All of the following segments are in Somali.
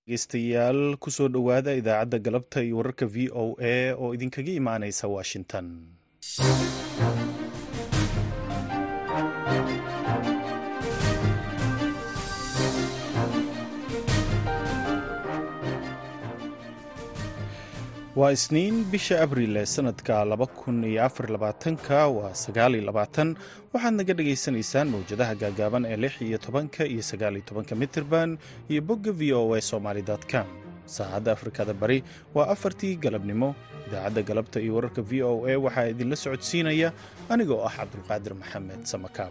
dhegeystayaal kusoo dhowaada idaacadda galabta iyo wararka v o a oo idinkaga imaaneysa washington waa isniin bisha abriil ee sanadka laba kun iyo afar labaatanka waa sagaal iyo labaatan waxaad naga dhagaysanaysaan mawjadaha gaagaaban ee lix iyo tobanka iyo sagaal iyo tobanka mitirban iyo bogga v o a somaly com saacadda afrikada bari waa afartii galabnimo idaacadda galabta iyo wararka v o a waxaa idinla socodsiinaya anigoo ah cabdulqaadir maxamed samakaab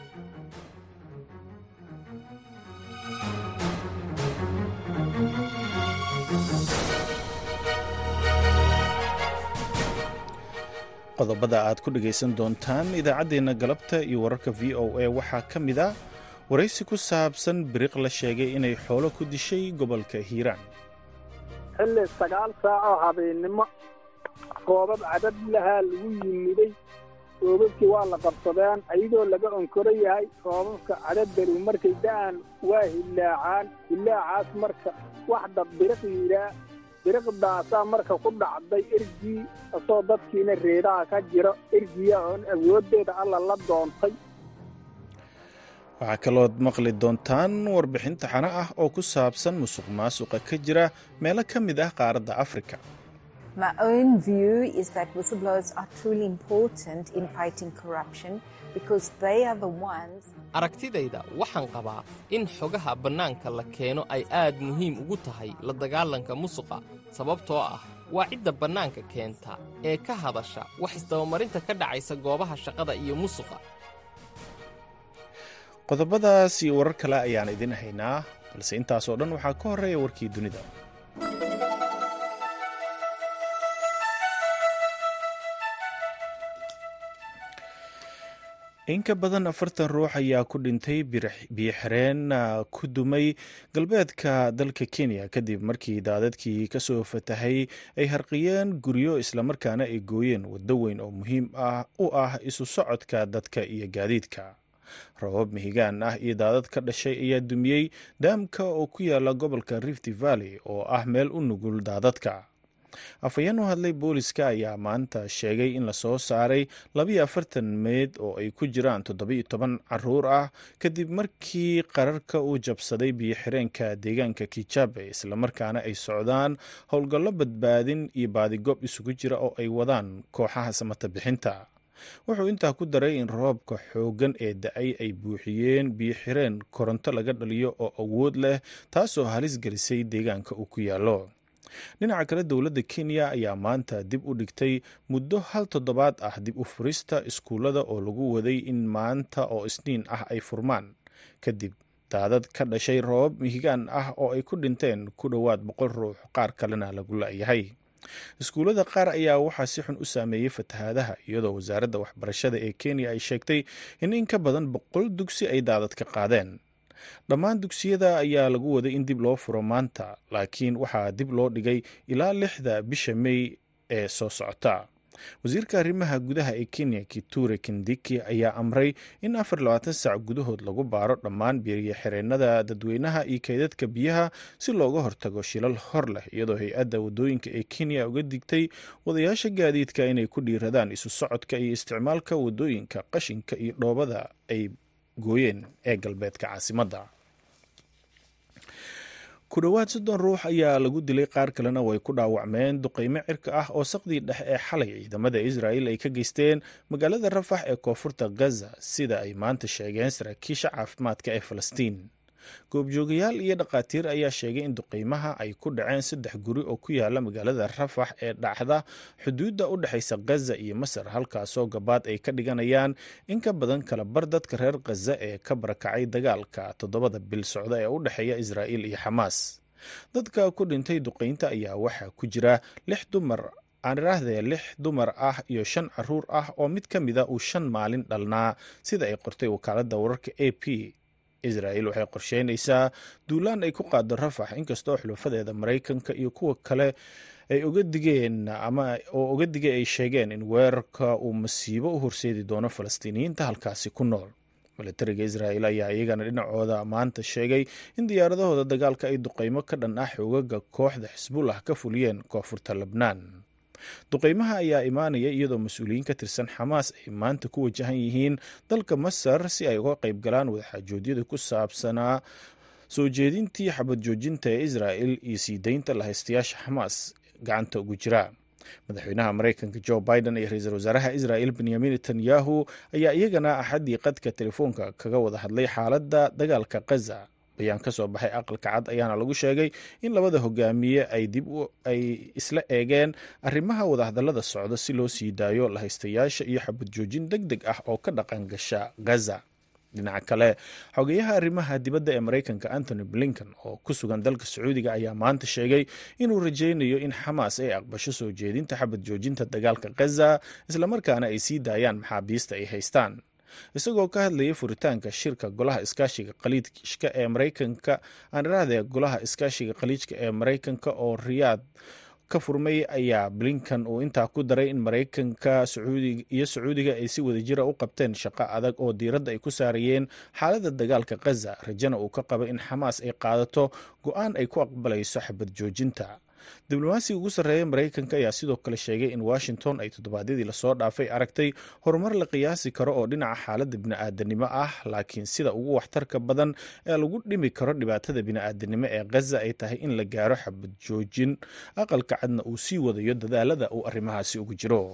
qodobada aad ku dhegaysan doontaan idaacaddeenna galabta iyo wararka v o a waxaa ka mid a waraysi ku saabsan biriq la sheegay inay xoolo ku dishay gobolka hiiraan xilli sagaal saacoo habeennimo roobab cadad lahaa lagu yimiday roobabkii waa la qabsadeen ayadoo laga onkoro yahay roobabka cadaddaru markay da'an waa hillaacaan hillaacaas marka wax dad biriq yidhaa biriqdaasaa marka ku dhacday ergii asoo dadkiina reedaha ka jiro ergiya oon awooddeeda alla la doontay waxaa kalood maqli doontaan warbixin taxano ah oo ku saabsan musuq maasuqa ka jira meelo ka mid ah qaaradda afrika aragtidayda waxaan qabaa in xogaha bannaanka la keeno ay aad muhiim ugu tahay la dagaalanka musuqa sababtoo ah waa cidda bannaanka keenta ee ka hadasha wax isdabamarinta ka dhacaysa goobaha shaqada iyo musuqa qodobadaas iyo warar kale ayaan idin haynaa balse intaasoo dhan waxaa ka horreeya warkii dunida in ka badan afartan ruux ayaa ku dhintay biyoxireen ku dumay galbeedka dalka kenya kadib markii daadadkii kasoo fatahay ay harqiyeen guryo islamarkaana ay gooyeen waddo weyn oo muhiim ah u ah isu socodka dadka iyo gaadiidka rabab mihigaan ah iyo daadad ka dhashay ayaa dumiyey daamka oo ku yaala gobolka rift valley oo ah meel u nugul daadadka afhayeen u hadlay booliska ayaa maanta sheegay in lasoo saaray labiyo afartan meyd oo ay ku jiraan toddobiyo toban caruur ah kadib markii qararka uu jabsaday biyo-xireenka deegaanka kijabe islamarkaana ay socdaan howlgallo badbaadin iyo baadigob isugu jira oo ay wadaan kooxaha samata bixinta wuxuu intaa ku daray in roobka xooggan ee da-ay ay buuxiyeen biyo-xireen koronto laga dhaliyo oo awood leh taasoo halis gelisay deegaanka uu ku yaallo dhinaca kale dowladda kenya ayaa maanta dib u dhigtay muddo hal toddobaad ah dib u furista iskuullada oo lagu waday in maanta oo isniin ah ay furmaan kadib daadad ka dhashay roobab mihigaan ah oo ay ku dhinteen ku dhowaad boqol ruux qaar kalena lagu la-yahay iskuullada qaar ayaa waxaa si xun u saameeyey fatahaadaha iyadoo wasaaradda waxbarashada ee kenya ay sheegtay in in ka badan boqol dugsi ay daadad ka qaadeen dhammaan dugsiyada ayaa lagu waday in dib loo furo maanta laakiin waxaa dib loo dhigay ilaa lixda bisha mey ee soo socota wasiirka arrimaha gudaha ee kenya kiture kindiki ayaa amray in afar labaatan saac gudahood lagu baaro dhammaan biiriyo xireenada dadweynaha iyo kaydadka biyaha si looga hortago shilal hor leh iyadoo hay-adda wadooyinka ee kenya uga digtay wadayaasha gaadiidka inay ku dhiiradaan isu socodka iyo isticmaalka wadooyinka qashinka iyo dhoobada ay gooyeen ee galbeedka caasimadda ku dhowaad soddon ruux ayaa lagu dilay qaar kalena way ku dhaawacmeen duqeymo cirka ah oo saqdii dhexe ee xalay ciidamada israa'il ay ka geysteen magaalada rafax ee koonfurta gaza sida ay maanta sheegeen saraakiisha caafimaadka ee falastiin goobjoogayaal iyo dhakhaatiir ayaa sheegay in duqeymaha ay ku dhaceen saddex guri oo ku yaala magaalada rafax ee dhacda xuduudda u dhexaysa gaza iyo masar halkaasoo gabaad ay ka dhiganayaan in ka badan kala bar dadka reer khaza ee ka barakacay dagaalka toddobada bil socda ee u dhexeeya israa'iil iyo xamaas dadka ku dhintay duqeynta ayaa waxaa ku jira lix dumar aan iraahdee lix dumar ah iyo shan caruur ah oo mid ka mida uu shan maalin dhalnaa sida ay qortay wakaaladda wararka a p israa'il waxay qorsheynaysaa duulaan ay ku qaado rafax inkastoo xulufadeeda maraykanka iyo kuwa kale ay oga digeen ama oo oga digay ay sheegeen in weerarka uu masiibo u horseedi doono falastiiniyiinta halkaasi ku nool milatariga israa'el ayaa iyagana dhinacooda maanta sheegay in diyaaradahooda dagaalka ay duqeymo ka dhan ah xoogaga kooxda xisbullah ka fuliyeen koonfurta lebnaan duqeymaha ayaa imaanaya iyadoo mas-uuliyiin ka tirsan xamaas ay maanta ku wajahan yihiin dalka masar si ay uga qayb galaan wadaxaajoodyada ku saabsanaa soo jeedintii xabad joojinta ee israa'el iyo sii deynta lahaystayaasha xamaas gacanta ugu jira madaxweynaha maraykanka jo biden iyo ra-iisul wasaaraha israa'el benyamin netanyahu ayaa iyagana axaddii qadka telefoonka kaga wada hadlay xaaladda dagaalka khaza bayaan ka soo baxay aqalka cad ayaana lagu sheegay in labada hogaamiye ay dib ay isla eegeen arrimaha wadahadallada socda si loo sii daayo lahaystayaasha iyo xabad joojin deg deg ah oo ka dhaqan gasha gaza dhinaca kale xogeyaha arrimaha dibadda ee maraykanka antony blinken oo ku sugan dalka sacuudiga ayaa maanta sheegay inuu rajaynayo in xamaas ay aqbasho soo jeedinta xabad joojinta dagaalka khaza islamarkaana ay sii daayaan maxaabiista ay haystaan isagoo ka hadlayay furitaanka shirka golaha iskaashiga khaliijka ee maraykanka aan iraahde golaha iskaashiga khaliijka ee maraykanka oo riyaad ka furmay ayaa blinkan uu intaa ku daray in maraykanka iyo sacuudiga ay si wadajira u qabteen shaqo adag oo diiradda ay ku saarayeen xaaladda dagaalka khaza rajana uu ka qaba in xamaas ay qaadato go-aan ay ku aqbalayso xabad joojinta diblomaasiga ugu sarreeya maraykanka ayaa sidoo kale sheegay in washington ay toddobaadyadii lasoo dhaafay aragtay horumar la qiyaasi karo oo dhinaca xaaladda bini'aadanimo ah laakiin sida ugu waxtarka badan ee lagu dhimi karo dhibaatada bini'aadanimo ee khaza ay tahay in la gaaro xabad joojin aqalka cadna uu sii wadayo dadaalada uu arrimahaasi ugu jiro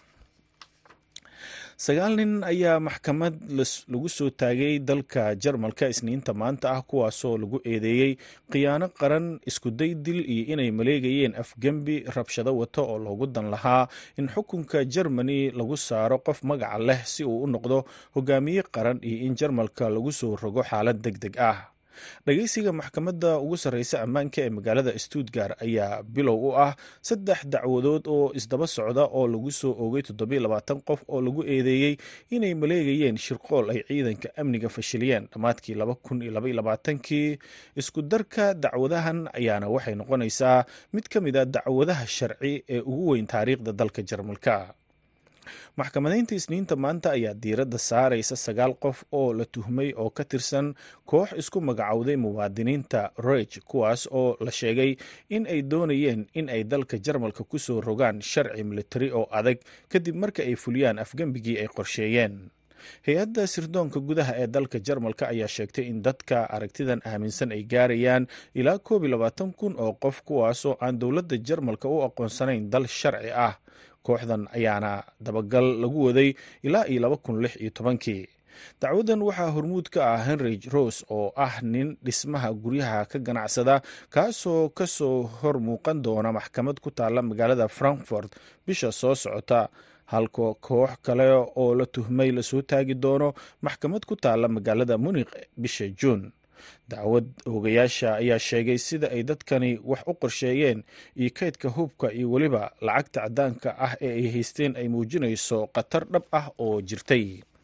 sagaal nin ayaa maxkamad lagu soo taagay dalka jarmalka isniinta maanta ah kuwaasoo lagu eedeeyey khiyaano qaran iskuday dil iyo inay maleegayeen afgembi rabshado wato oo loogu dan lahaa in xukunka jermani lagu saaro qof magaca leh si uu u noqdo hogaamiye qaran iyo in jarmalka lagu soo rogo xaalad deg deg ah dhageysiga maxkamadda ugu sarreysa ammaanka ee magaalada stuttgart ayaa bilow u ah saddex dacwadood oo isdaba socda oo lagu soo oogay toddobiyo labaatan qof oo lagu eedeeyey inay maleegayeen shirqool ay ciidanka amniga fashiliyeen dhammaadkii laba kun iyo labaiyo labaatankii isku darka dacwadahan ayaana waxay noqonaysaa mid ka mid a dacwadaha sharci ee ugu weyn taariikhda dalka jarmalka maxkamadaynta isniinta maanta ayaa diiradda saaraysa sagaal qof oo la tuhmay oo ka tirsan koox isku magacowday muwaadiniinta roig kuwaas oo la sheegay in ay doonayeen in ay dalka jarmalka ku soo rogaan sharci militari oo adag kadib marka ay fuliyaan afgembigii ay qorsheeyeen hay-adda sirdoonka gudaha ee dalka jarmalka ayaa sheegtay in dadka aragtidan aaminsan ay gaarayaan ilaa koob iyo labaatan kun oo qof kuwaasoo aan dowladda jarmalka u aqoonsanayn dal sharci ah kooxdan ayaana dabagal lagu waday ilaa iyo laba kun lix iyo tobankii dacwadan waxaa hormuud ka ah henry rose oo ah nin dhismaha guryaha ka ganacsada kaasoo kasoo hor muuqan doona maxkamad ku taalla magaalada frankfort bisha soo socota halka koox kale oo la tuhmay lasoo taagi doono maxkamad ku taalla magaalada munikh bisha juun dacwad oogayaasha ayaa sheegay sida ay dadkani wax u qorsheeyeen iyo kaydka hubka iyo weliba lacagta caddaanka ah ee ay haysteen ay muujinayso khatar dhab ah oo jirtay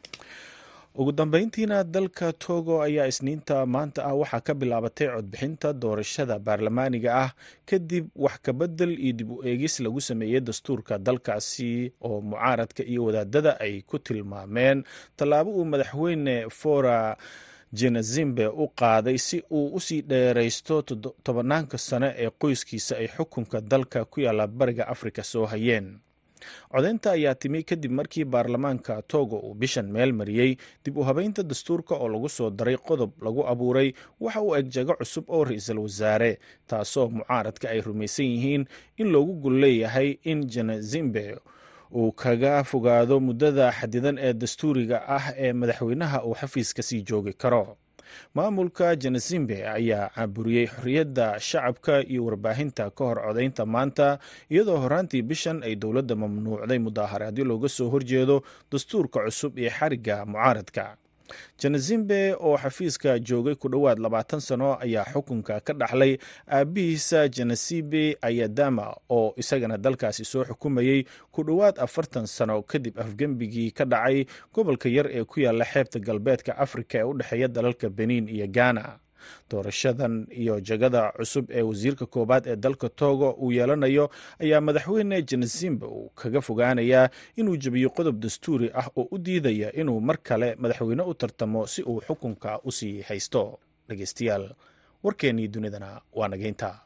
ugu dambeyntiina dalka togo ayaa isniinta maanta ah waxaa ka bilaabatay codbixinta doorashada baarlamaaniga ah kadib wax kabedel iyo dib u eegis lagu sameeyey dastuurka dalkaasi oo mucaaradka iyo wadaadada ay ku tilmaameen tallaabo uu madaxweyne fora jenazimbe u qaaday si uu usii dheeraysto tobanaanka sano ee qoyskiisa ay xukunka dalka ku yaalla bariga afrika soo hayeen codeynta ayaa timi kadib markii baarlamaanka togo uu bishan meel mariyey dib u habeynta dastuurka oo lagu soo daray qodob lagu abuuray waxa uu eg jago cusub oo ra-iisul wasaare taasoo mucaaradka ay rumaysan yihiin in loogu gol leeyahay in jenazimbe uu kaga fogaado muddada xadidan ee dastuuriga ah ee madaxweynaha uu xafiiska sii joogi karo maamulka jenazimbe ayaa caburiyey xorriyadda shacabka iyo warbaahinta ka hor codaynta maanta iyadoo horaantii bishan ay dowladda mamnuucday mudaaharaadyo looga soo horjeedo dastuurka cusub iyo xarigga mucaaradka jenazimbe oo xafiiska joogay ku dhowaad labaatan sano ayaa xukunka ka dhaxlay aabihiisa jenasibe ayadama oo isagana dalkaasi soo xukumayey ku dhowaad afartan sano kadib afgembigii ka dhacay gobolka yar ee ku yaalla xeebta galbeedka afrika ee u dhexeeya dalalka benin iyo ghana doorashadan iyo jagada cusub ee wasiirka koowaad ee dalka togo uu yeelanayo ayaa madaxweyne janesimba uu kaga fogaanayaa inuu jebiyo qodob dastuuri ah oo u diidaya inuu mar kale madaxweyne u tartamo si uu xukunka u sii haysto dhegeystayaal warkeennii dunidana waa nageynta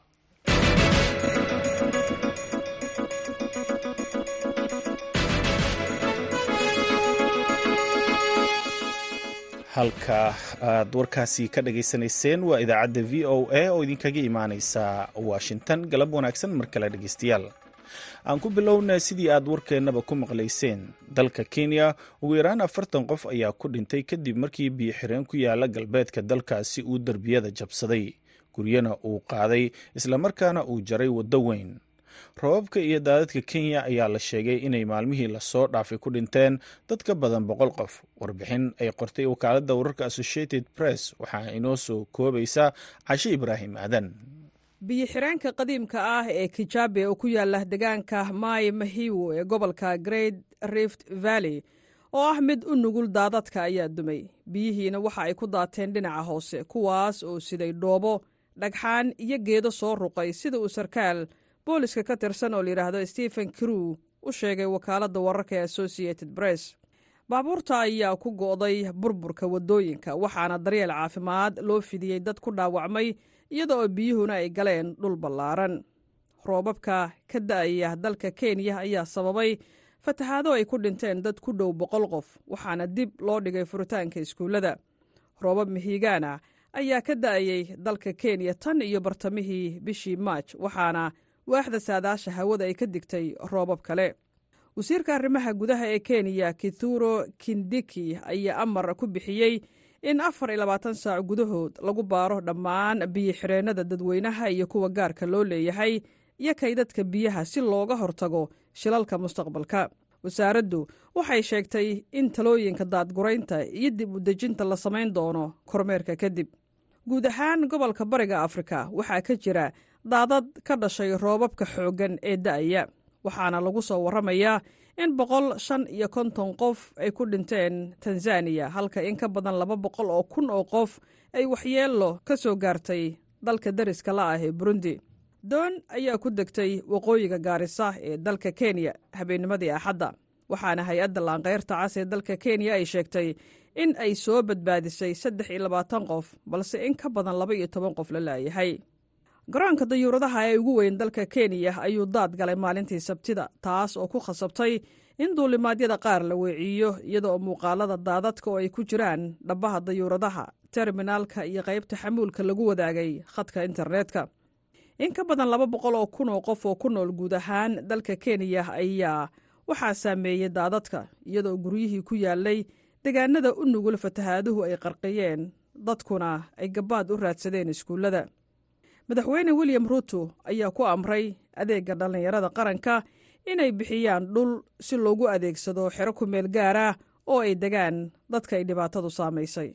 halka aad warkaasi ka dhageysanayseen waa idaacadda v o a oo idinkaga imaaneysa washington galab wanaagsan mar kale dhegeystayaal aan ku bilowna sidii aad warkeennaba ku maqlayseen dalka kenya ugu yaraan afartan qof ayaa ku dhintay kadib markii biyo-xireen ku yaala galbeedka dalkaasi uu derbiyada jabsaday guryana uu qaaday islamarkaana uu jaray waddo weyn robabka iyo daadadka kenya ayaa la sheegay inay maalmihii lasoo dhaafay ku dhinteen dad ka badan boqol qof warbixin ay qortay wakaaladda wararka associated press waxaa inoo soo koobaysa cashe ibraahim aadan biyo-xireenka qadiimka ah ee kijabe oo ku yaala deegaanka mai mahiwo ee gobolka great rift valley oo ah mid u nugul daadadka ayaa dumay biyihiina waxa ay ku daateen dhinaca hoose kuwaas oo siday dhoobo dhagxaan iyo geedo soo ruqay sida uu sarkaal booliska ka tirsan oo layidhaahdo stephen crew u sheegay wakaaladda wararka ee associated press baabuurta ayaa ku go'day burburka waddooyinka waxaana daryeel caafimaad loo fidiyey dad ku dhaawacmay iyada oo biyuhuna ay galeen dhul ballaaran roobabka ka da'aya dalka kenya ayaa sababay fatahaado ay ku dhinteen dad ku dhow boqol qof waxaana dib loo dhigay furitaanka iskuullada roobab mihigaana ayaa ka da'ayey dalka kenya tan iyo bartamihii bishii maaj waxaana waaxda saadaasha hawada ay ka digtay roobab kale wasiirka arrimaha gudaha ee kenya kithuro kindiki ayaa amar ku bixiyey in afar iyo labaatan saac gudahood lagu baaro dhammaan biyo-xireennada dadweynaha iyo kuwa gaarka loo leeyahay iyo kaydadka biyaha si looga hortago shilalka mustaqbalka wasaaraddu waxay sheegtay in talooyinka daadguraynta iyo dib u dejinta la samayn doono kormeerka kadib guud ahaan gobolka bariga afrika waxaa ka jira daadad ka dhashay roobabka xooggan ee da'aya waxaana lagu soo warramayaa in boqol shan iyo konton qof ay ku dhinteen tanzaniya halka in ka badan laba boqol oo kun oo qof ay waxyeello ka soo gaartay dalka dariska la ah ee burundi doon ayaa ku degtay waqooyiga gaarisa ee dalka kenya habeennimadii axadda waxaana hay-adda laanqeyrta cas ee dalka kenya ay sheegtay in ay soo badbaadisay saddex iyo labaatan qof balse in ka badan laba iyo toban qof la laayahay garoonka dayuuradaha ee ugu weyn dalka kenya ayuu daad galay maalintii sabtida taas oo ku khasabtay in duulimaadyada qaar la weeciyo iyadaoo muuqaalada daadadka oo ay ku jiraan dhabbaha dayuuradaha terminaalka iyo qaybta xamuulka lagu wadaagay khadka internetka in ka badan laba boqol oo kun oo qof oo ku nool guud ahaan dalka kenya ayaa waxaa saameeyey daadadka iyadoo guryihii ku yaalay deegaanada u nugul fatahaaduhu ay qarqiyeen dadkuna ay gabaad u raadsadeen iskuullada madaxweyne william ruto ayaa ku amray adeegga dhallinyarada qaranka inay bixiyaan dhul si loogu adeegsado xero ku meel gaara oo ay degaan dadka ay dhibaatadu saamaysay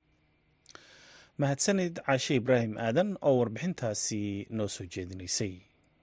mahadsanid caashe ibraahim aadan oo warbixintaasi noo soo jeedinaysay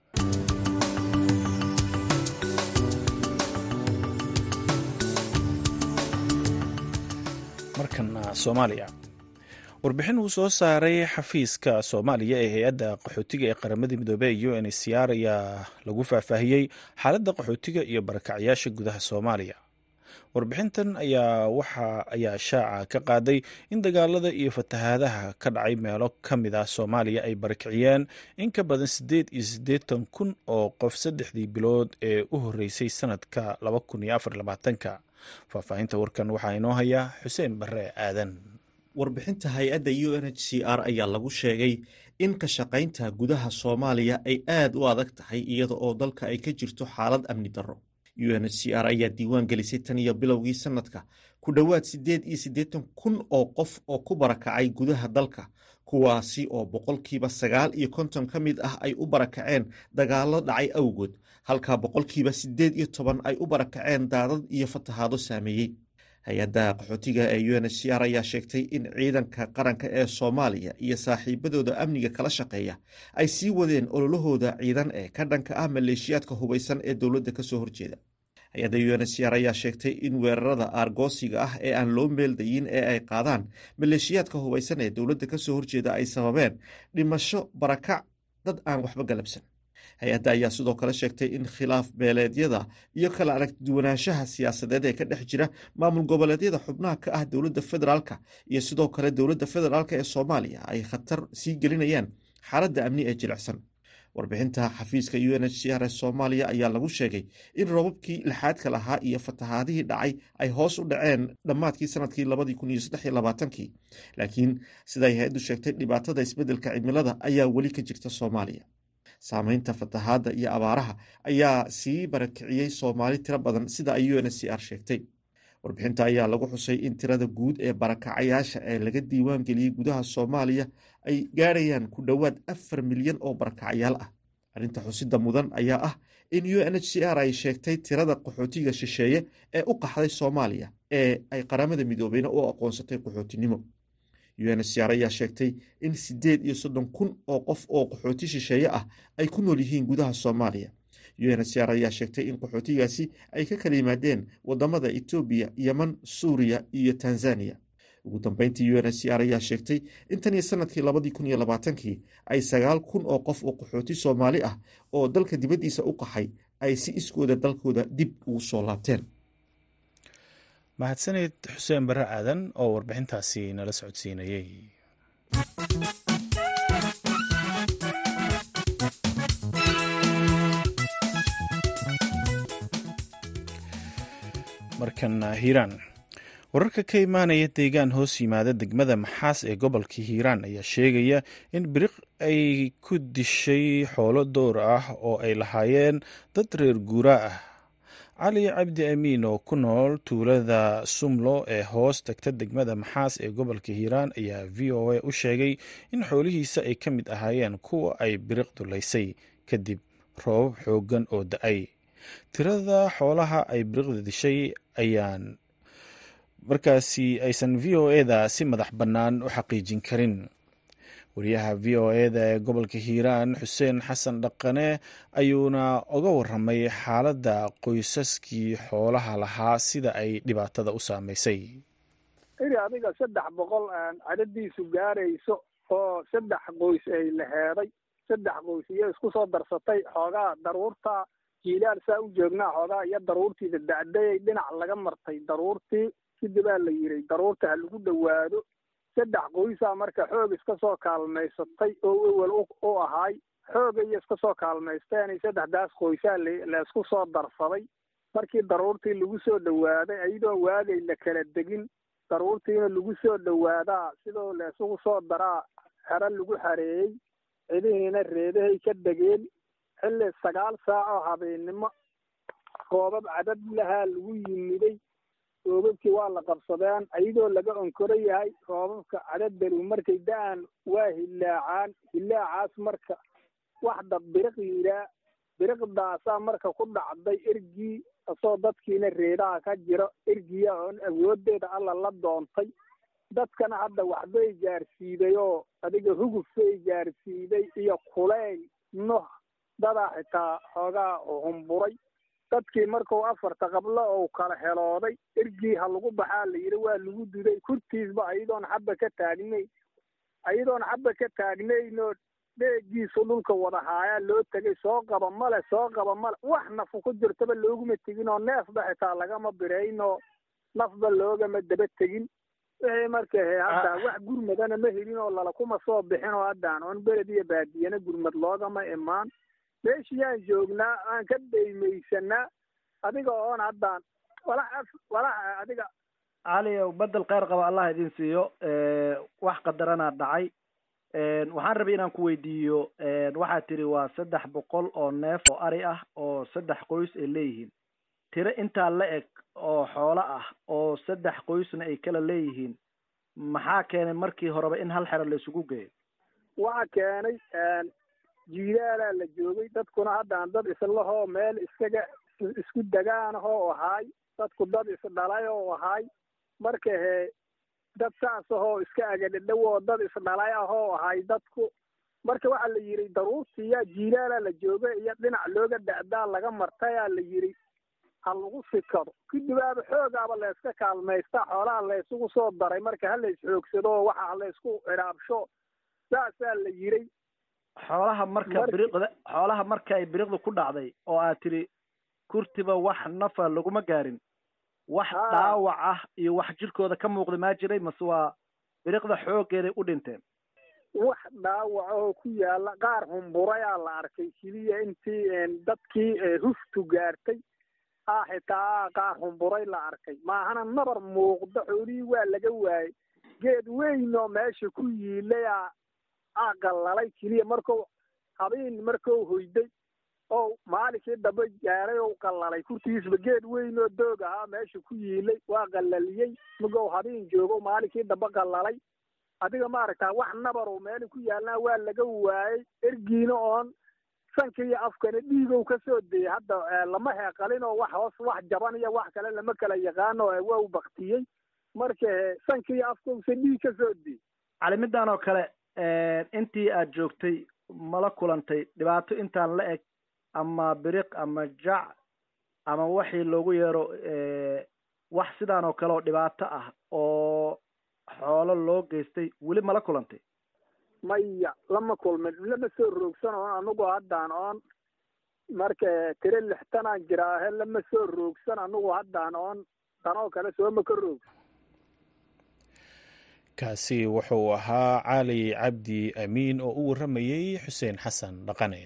markana soomaaliya warbixin uu soo saaray xafiiska soomaaliya ee hay-adda qaxootiga ee qaramada midoobey u n c r ayaa lagu faahfaahiyey xaaladda qaxootiga iyo barakacyaasha gudaha soomaaliya warbixintan ayaa waxa ayaa shaaca ka qaaday in dagaalada iyo fatahaadaha ka dhacay meelo ka mid ah soomaaliya ay barakiciyeen in ka badan siddeed iyo siddeetan kun oo qof saddexdii bilood ee u horreysay sanadka laba kun iyo afar labaatanka faahfaahinta warkan waxaa inoo haya xuseen barre aadan warbixinta hay-adda u n h c r ayaa lagu sheegay in ka shaqaynta gudaha soomaaliya ay aad u adag tahay iyada oo dalka ay ka jirto xaalad amni darro u n h c r ayaa diiwaan gelisay tan iyo bilowgii sanadka ku dhowaad siddeed iyo siddeetan kun oo qof oo ku barakacay gudaha dalka kuwaasi oo boqolkiiba sagaal iyo konton ka mid ah ay u barakaceen dagaallo dhacay awgood halka boqolkiiba siddeed iyo toban ay u barakaceen daadad iyo fatahaado saameeyey hay-adda qaxootiga ee u n h c r ayaa sheegtay in ciidanka qaranka ee soomaaliya iyo saaxiibadooda amniga kala shaqeeya ay sii wadeen ololahooda ciidan ee ka dhanka ah maleeshiyaadka hubaysan ee dowladda kasoo horjeeda hay-adda u n h c r ayaa sheegtay in weerarada aargoosiga ah ee aan loo meeldayin ee ay qaadaan maleeshiyaadka hubaysan ee dowladda kasoo horjeeda ay sababeen dhimasho barakac dad aan waxba galabsan hay-adda ayaa sidoo kale sheegtay in khilaaf beeleedyada iyo kala aragduwanaanshaha siyaasadeed ee ka dhex jira maamul goboleedyada xubnaha ka ah dowladda federaalka iyo sidoo kale dowladda federaalk ee soomaaliya ay khatar sii gelinayaan xaaladda amni ee jilicsan warbixinta xafiiska u n h c r ee soomaaliya ayaa lagu sheegay in roobabkii lixaadka lahaa iyo fatahaadihii dhacay ay hoos u dhaceen dhammaadkii sanadkii labadii kun iyo saddex iyo labaatankii laakiin siday hay-addu sheegtay dhibaatada isbeddelka cimilada ayaa weli ka jirta soomaaliya saameynta fatahaadda iyo abaaraha ayaa sii barakiciyey soomaali tiro badan sida ay u n h c r sheegtay warbixinta ayaa lagu xusay in tirada guud ee barakacayaasha ee laga diiwaan geliyey gudaha soomaaliya ay gaarayaan ku dhowaad afar milyan oo barakacayaal ah arrinta xusida mudan ayaa ah in u n h c r ay sheegtay tirada qaxootiga shisheeye ee u qaxday soomaaliya ee ay qaramada midoobeyna u aqoonsatay qaxootinimo u n h c r ayaa sheegtay in siddeed iyo soddon kun oo qof oo qaxooti shisheeye ah ay ku nool yihiin gudaha soomaaliya u n h c r ayaa sheegtay in qaxootigaasi ay ka kala yimaadeen wadamada etoobiya yeman suuriya iyo tanzaniya ugu dambeyntii u n h c r ayaa sheegtay in tan iyo sanadkii labadii kun iyo labaatankii ay sagaal kun oo qof oo qaxooti soomaali ah oo dalka dibaddiisa u qaxay ay si iskooda dalkooda dib ugu soo laabteen mahadsaned xuseen barre aadan oo warbixintaasi nala socodsiinayey markana hiiraan wararka ka imaanaya deegaan hoos yimaada degmada maxaas ee gobolka hiiraan ayaa sheegaya in biriq ay ku dishay xoolo dowr ah oo ay lahaayeen dad reer guuraa ah cali cabdi amiin oo ku nool tuulada sumlo ee hoos tagta degmada maxaas ee gobolka hiiraan ayaa v o a u sheegay in xoolihiisa ay ka mid ahaayeen kuwa ay biriq dulaysay kadib roobab xooggan oo da-ay tirada xoolaha ay biriqda dishay ayaan markaasi aysan v o eda si madax bannaan u xaqiijin karin wariyaha v o eda ee gobolka hiiraan xuseen xasan dhaqane ayuuna oga waramay xaaladda qoysaskii xoolaha lahaa sida ay dhibaatada u saameysay iri adiga saddex boqol cadadiisu gaarayso oo saddex qoys ay laheeday saddex qoys iyo isku soo darsatay xoogaa daruurta jiilaal saa u joognaa xoogaa iyo daruurtiida dacdayay dhinac laga martay daruurtii kadibaa la yiray daruurta ha lagu dhowaado saddex qoysaa marka xoog iska soo kaalmaysatay oo ewel u ahaay xooga iyo iska soo kaalmaysteen saddexdaas qoysaa laysku soo darsaday markii daruurtii lagu soo dhowaaday ayadoo waagay la kala degin daruurtiina lagu soo dhowaadaa sidoo laysugu soo daraa xero lagu xareeyey cidihiina reedahay ka degeen xilli sagaal saac oo habeennimo roobab cadad lahaa lagu yimiday roobabkii waa la qabsadeen ayadoo laga onkoro yahay roobabka cadaddaru markay da-aan waa hillaacaan hillaacaas marka waxda biriq yiraa biriqdaasaa marka ku dhacday ergii asoo dadkiina reedaha ka jiro ergiya oon awooddeeda alla la doontay dadkana hadda waxbay gaarsiiday oo adiga hugufbay gaarsiiday iyo kuleyl noh dadaa xitaa xoogaa humburay dadkii markuu afarta qablo ou kala helooday ergii ha lagu baxaa la yidhi waa lagu duday kurtiisba ayadoon xabba ka taagnayn ayadoon xabba ka taagnaynoo dheegiisu dhulka wada haayaa loo tegay soo qaba male soo qaba male wax nafu ku jirtaba looguma tegin oo neefba xitaa lagama biraynoo nafba loogama daba tegin wixii marka he hadda wax gurmadana ma helin oo lala kuma soo bixin oo haddaan oon beled iyo baadiyana gurmad loogama imaan meeshiyaan joognaa aan ka daymaysanaa adiga oon haddaan walax walax adiga caliyow bedel kheyr qaba allah idin siiyo wax qadaranaa dhacay waxaan rabay inaan ku weydiiyo waxaad tiri waa saddex boqol oo neef oo ari ah oo saddex qoys ay leeyihiin tiro intaa la eg oo xoolo ah oo saddex qoysna ay kala leeyihiin maxaa keenay markii horeba in hal xero la isugu geeyo waxa keenay jiilaalaa la joogay dadkuna haddaan dad islahoo meel iskaga isku degaanahoo ahaay dadku dad isdhalay oo ahaay marka he dad saas ahoo iska agadhadhowoo dad isdhalay ahoo ahay dadku marka waxaa la yidhi daruurtiya jiilaalaa la jooga iyo dhinac looga da'daa laga martayaa la yidhi ha lagu sikado kadibaaba xoogaaba layska kaalmaysta xoolaha laysugu soo daray marka ha la isxoogsado oo waxa laysku cidhaabsho saasaa la yiray xoolaha marka biriqda xoolaha marka ay biriqda ku dhacday oo aad tidhi kurtiba wax nafa laguma gaarin wax dhaawac ah iyo wax jirkooda ka muuqda maa jiray mase waa biriqda xooggeeday u dhinteen wax dhaawac oo ku yaala qaar humburayaa la arkay keliya intii dadkii huftu gaartay ah xitaa qaar humburay la arkay maahana nabar muuqda xoolihii waa laga waayey geed weyn oo meesha ku yiilay a aa qallalay keliya markuu habeen markuu hoyday oo maalinkii dambe gaaray ou qallalay kurtigiisba geed weyn oo doog ahaa meesha ku yiilay waa qallaliyey magow habeen joogo maalinkii dambe qallalay adiga maaragtaa wax nabarow meeli ku yaalnaa waa laga waayey ergiina oon sanka iyo afkana dhiigow ka soo dayay hadda lama heeqalin oo wax hoos wax jaban iyo wax kale lama kala yaqaano waa u baktiyey marka sanka iyo afkowsa dhiig ka soo dayay cali midaan oo kale intii aad joogtay mala kulantay dhibaato intaan la eg ama biriq ama jac ama waxii loogu yeero wax sidaan oo kale oo dhibaato ah oo xoolo loo geystay weli mala kulantay maya lama kulmin lama soo roogsan oon anugu haddaan oon marka tire lixtanaan jiraahe lama soo roogsan anugu haddaan oon tanoo kale sooma ka roogsan kaasi wuxuu ahaa cali cabdi amiin oo u warramayey xuseen xasan dhaqane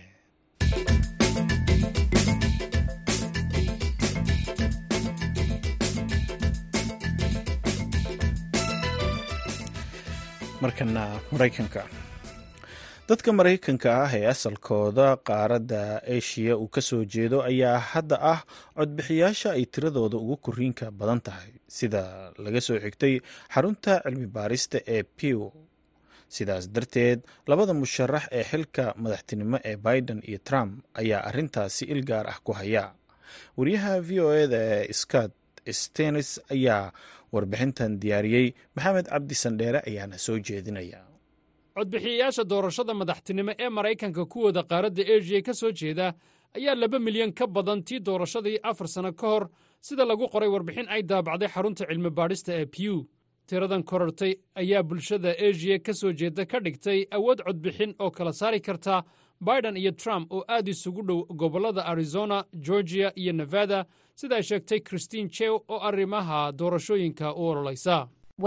markana maraykanka dadka maraykanka ah ee asalkooda qaaradda eshiya uu ka soo jeedo ayaa hadda ah codbixiyaasha ay tiradooda ugu koriinka badan tahay sida laga soo xigtay xarunta cilmi baarista ee pew sidaas darteed labada musharax ee xilka madaxtinimo ee biden iyo trump ayaa arintaasi il gaar ah ku haya wariyaha v o eda ee scott stenis ayaa warbixintan diyaariyey maxamed cabdi sandheere ayaana soo jeedinaya codbixiyayaasha doorashada madaxtinimo ee maraykanka kuwooda qaaradda eshiya ka soo jeeda ayaa laba milyan ka badan tii doorashadii afar sanno ka hor sida lagu qoray warbixin ay daabacday xarunta cilmi baadhista ee pew tiradan korortay ayaa bulshada eshiya ka soo jeeda ka dhigtay awood codbixin oo kala saari karta biden iyo trump oo aad isugu dhow gobollada arizona georgiya iyo nevada sida ay sheegtay christine chew oo arrimaha doorashooyinka u ololaysa